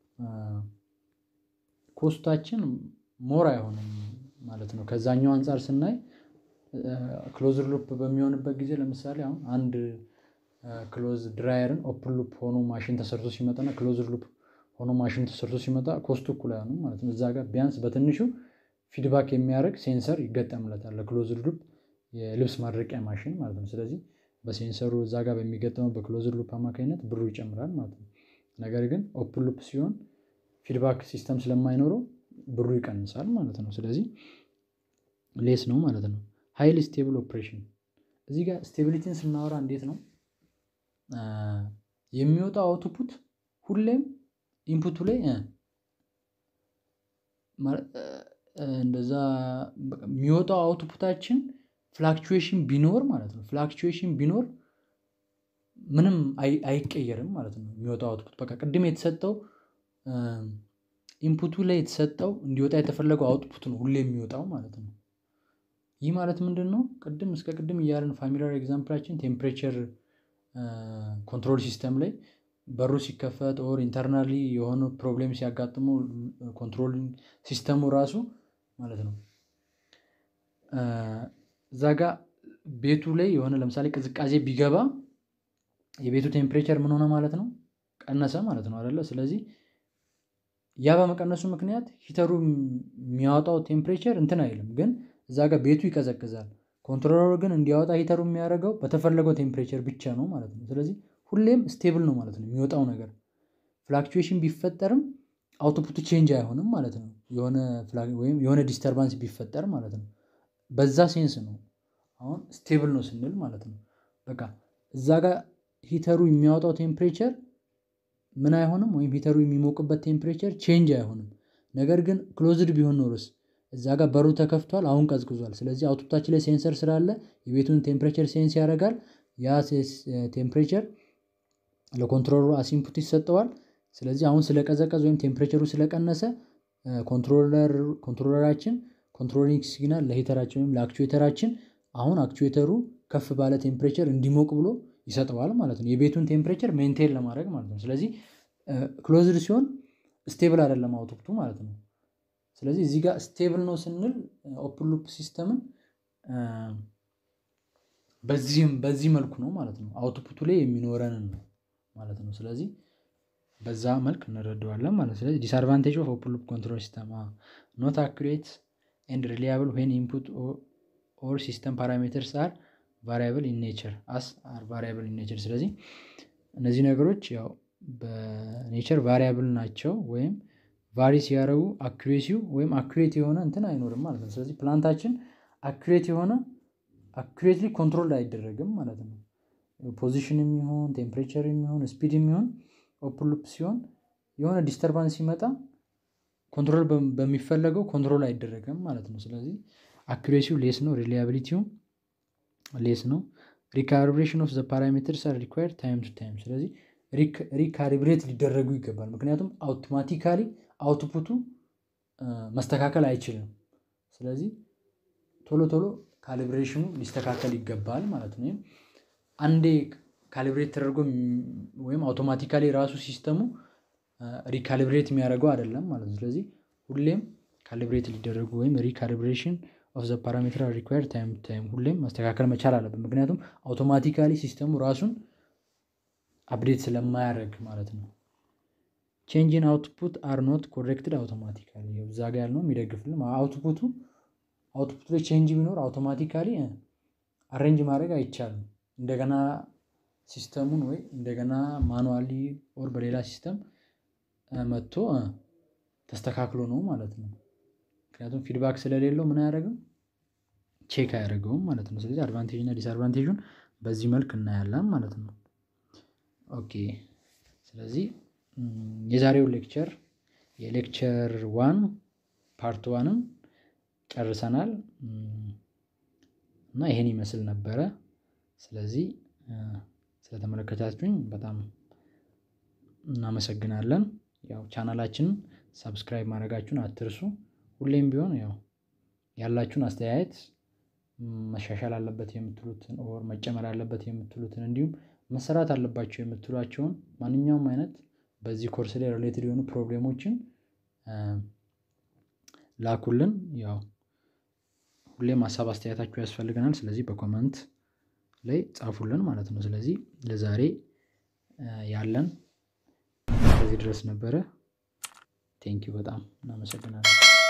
ኮስታችን ሞር አይሆንም ማለት ነው። ከዛኛው አንፃር ስናይ ክሎዝድ ሉፕ በሚሆንበት ጊዜ ለምሳሌ አሁን አንድ ክሎዝ ድራየርን ኦፕን ሉፕ ሆኖ ማሽን ተሰርቶ ሲመጣ እና ክሎዝድ ሉፕ ሆኖ ማሽን ተሰርቶ ሲመጣ ኮስቱ እኩል አይሆንም ማለት ነው። እዛ ጋር ቢያንስ በትንሹ ፊድባክ የሚያደርግ ሴንሰር ይገጠምለታል ለክሎዝድ ሉፕ የልብስ ማድረቂያ ማሽን ማለት ነው። ስለዚህ በሴንሰሩ እዛ ጋር በሚገጠመው በክሎዝድ ሉፕ አማካኝነት ብሩ ይጨምራል ማለት ነው። ነገር ግን ኦፕን ሉፕ ሲሆን ፊድባክ ሲስተም ስለማይኖረው ብሩ ይቀንሳል ማለት ነው። ስለዚህ ሌስ ነው ማለት ነው። ሃይሊ ስቴብል ኦፕሬሽን እዚህ ጋር ስቴቢሊቲን ስናወራ እንዴት ነው? የሚወጣው አውትፑት ሁሌም ኢንፑቱ ላይ እንደዛ የሚወጣው አውትፑታችን ፍላክቹዌሽን ቢኖር ማለት ነው ፍላክቹዌሽን ቢኖር ምንም አይቀየርም ማለት ነው። የሚወጣው አውትፑት በቃ ቅድም የተሰጠው ኢንፑቱ ላይ የተሰጠው እንዲወጣ የተፈለገው አውትፑት ነው ሁሌ የሚወጣው ማለት ነው። ይህ ማለት ምንድነው? ቅድም እስከ ቅድም እያልን ፋሚሊያር ኤግዛምፕላችን ቴምፕሬቸር ኮንትሮል ሲስተም ላይ በሩ ሲከፈት ኦር ኢንተርናሊ የሆኑ ፕሮብሌም ሲያጋጥሙ ኮንትሮል ሲስተሙ ራሱ ማለት ነው። እዛ ጋ ቤቱ ላይ የሆነ ለምሳሌ ቅዝቃዜ ቢገባ የቤቱ ቴምፕሬቸር ምን ሆነ ማለት ነው? ቀነሰ ማለት ነው አይደለ? ስለዚህ ያ በመቀነሱ ምክንያት ሂተሩ የሚያወጣው ቴምፕሬቸር እንትን አይልም ግን እዛ ጋር ቤቱ ይቀዘቅዛል። ኮንትሮለሩ ግን እንዲያወጣ ሂተሩ የሚያደርገው በተፈለገው ቴምፕሬቸር ብቻ ነው ማለት ነው። ስለዚህ ሁሌም ስቴብል ነው ማለት ነው የሚወጣው ነገር ፍላክቹዌሽን ቢፈጠርም አውቶፑቱ ቼንጅ አይሆንም ማለት ነው። የሆነ ወይም የሆነ ዲስተርባንስ ቢፈጠር ማለት ነው። በዛ ሴንስ ነው አሁን ስቴብል ነው ስንል ማለት ነው። በቃ እዛ ጋር ሂተሩ የሚያወጣው ቴምፕሬቸር ምን አይሆንም ወይም ሂተሩ የሚሞቅበት ቴምፕሬቸር ቼንጅ አይሆንም። ነገር ግን ክሎዝድ ቢሆን ኖሮስ እዛ ጋር በሩ ተከፍቷል አሁን ቀዝቅዟል ስለዚህ አውትፑታችን ላይ ሴንሰር ስላለ የቤቱን ቴምፕሬቸር ሴንስ ያደርጋል ያ ቴምፕሬቸር ለኮንትሮለሩ አስ ኢንፑት ይሰጠዋል። ስለዚህ አሁን ስለቀዘቀዘ ወይም ቴምፕሬቸሩ ስለቀነሰ ኮንትሮለር ኮንትሮለራችን ኮንትሮሊንግ ሲግናል ለሂተራችን ወይም ለአክቹዌተራችን አሁን አክቹዌተሩ ከፍ ባለ ቴምፕሬቸር እንዲሞቅ ብሎ ይሰጠዋል ማለት ነው። የቤቱን ቴምፕሬቸር ሜንቴን ለማድረግ ማለት ነው። ስለዚህ ክሎዝድ ሲሆን ስቴብል አይደለም አውትፑቱ ማለት ነው። ስለዚህ እዚህ ጋር ስቴብል ነው ስንል ኦፕን ሉፕ ሲስተምን በዚህም በዚህ መልኩ ነው ማለት ነው። አውትፑቱ ላይ የሚኖረንን ነው ማለት ነው። ስለዚህ በዛ መልክ እንረዳዋለን ማለት ነው። ስለዚህ ዲስአድቫንቴጅ ኦፍ ኦፕን ሉፕ ኮንትሮል ሲስተም ኖት አኩሬት ኤንድ ሪሊያብል ዌን ኢንፑት ኦር ሲስተም ፓራሜተርስ አር ቫሪያብል ኢን ኔቸር አስ አር ቫሪያብል ኢን ኔቸር። ስለዚህ እነዚህ ነገሮች ያው በኔቸር ቫሪያብል ናቸው ወይም ቫሪ ሲያደርጉ አኩሬሲው ወይም አኩሬት የሆነ እንትን አይኖርም ማለት ነው። ስለዚህ ፕላንታችን አኩሬት የሆነ አኩሬትሊ ኮንትሮል አይደረግም ማለት ነው። ፖዚሽን የሚሆን ቴምፕሬቸር የሚሆን ስፒድ የሚሆን ኦፕን ሉፕ ሲሆን የሆነ ዲስተርባንስ ሲመጣ ኮንትሮል በሚፈለገው ኮንትሮል አይደረግም ማለት ነው። ስለዚህ አኩሬሲው ሌስ ነው፣ ሪሊያቢሊቲውም ሌስ ነው። ሪካሊብሬሽን ኦፍ ዘ ፓራሜትርስ አር ሪኳየርድ ታይም ቱ ታይም። ስለዚህ ሪካሊብሬት ሊደረጉ ይገባል። ምክንያቱም አውቶማቲካሊ አውትፑቱ መስተካከል አይችልም። ስለዚህ ቶሎ ቶሎ ካሊብሬሽኑ ሊስተካከል ይገባል ማለት ነው። አንዴ ካሊብሬት ተደርጎ ወይም አውቶማቲካሊ ራሱ ሲስተሙ ሪካሊብሬት የሚያደርገው አይደለም ማለት ነው። ስለዚህ ሁሌም ካሊብሬት ሊደረጉ ወይም ሪካሊብሬሽን ኦፍ ዘ ፓራሜትር ሪኳየርድ ታይም ታይም ሁሌም ማስተካከል መቻል አለብን። ምክንያቱም አውቶማቲካሊ ሲስተሙ ራሱን አፕዴት ስለማያደርግ ማለት ነው። ቼንጅን አውትፑት አር ኖት ኮሬክትድ አውቶማቲካሊ እዛ ጋ ያልነው የሚደግፍልን አውትፑቱ አውትፑት ላይ ቼንጅ ቢኖር አውቶማቲካሊ አሬንጅ ማድረግ አይቻልም። እንደገና ሲስተሙን ወይ እንደገና ማኑዋሊ ኦር በሌላ ሲስተም መጥቶ ተስተካክሎ ነው ማለት ነው። ምክንያቱም ፊድባክ ስለሌለው ምን አያደርግም ቼክ አያደርገውም ማለት ነው። ስለዚህ አድቫንቴጅ እና ዲስአድቫንቴጁን በዚህ መልክ እናያለን ማለት ነው። ኦኬ ስለዚህ የዛሬው ሌክቸር የሌክቸር ዋን ፓርት ዋንም ጨርሰናል እና ይሄን ይመስል ነበረ። ስለዚህ ስለተመለከታችሁኝ በጣም እናመሰግናለን። ያው ቻናላችንን ሰብስክራይብ ማድረጋችሁን አትርሱ። ሁሌም ቢሆን ያው ያላችሁን አስተያየት መሻሻል አለበት የምትሉትን ኦር መጨመር አለበት የምትሉትን እንዲሁም መሰራት አለባቸው የምትሏቸውን ማንኛውም አይነት በዚህ ኮርስ ላይ ሪሌትድ የሆኑ ፕሮብሌሞችን ላኩልን። ያው ሁሌም ሀሳብ አስተያየታችሁ ያስፈልገናል። ስለዚህ በኮመንት ላይ ጻፉልን ማለት ነው። ስለዚህ ለዛሬ ያለን ከዚህ ድረስ ነበረ። ቴንኪው በጣም እናመሰግናለን።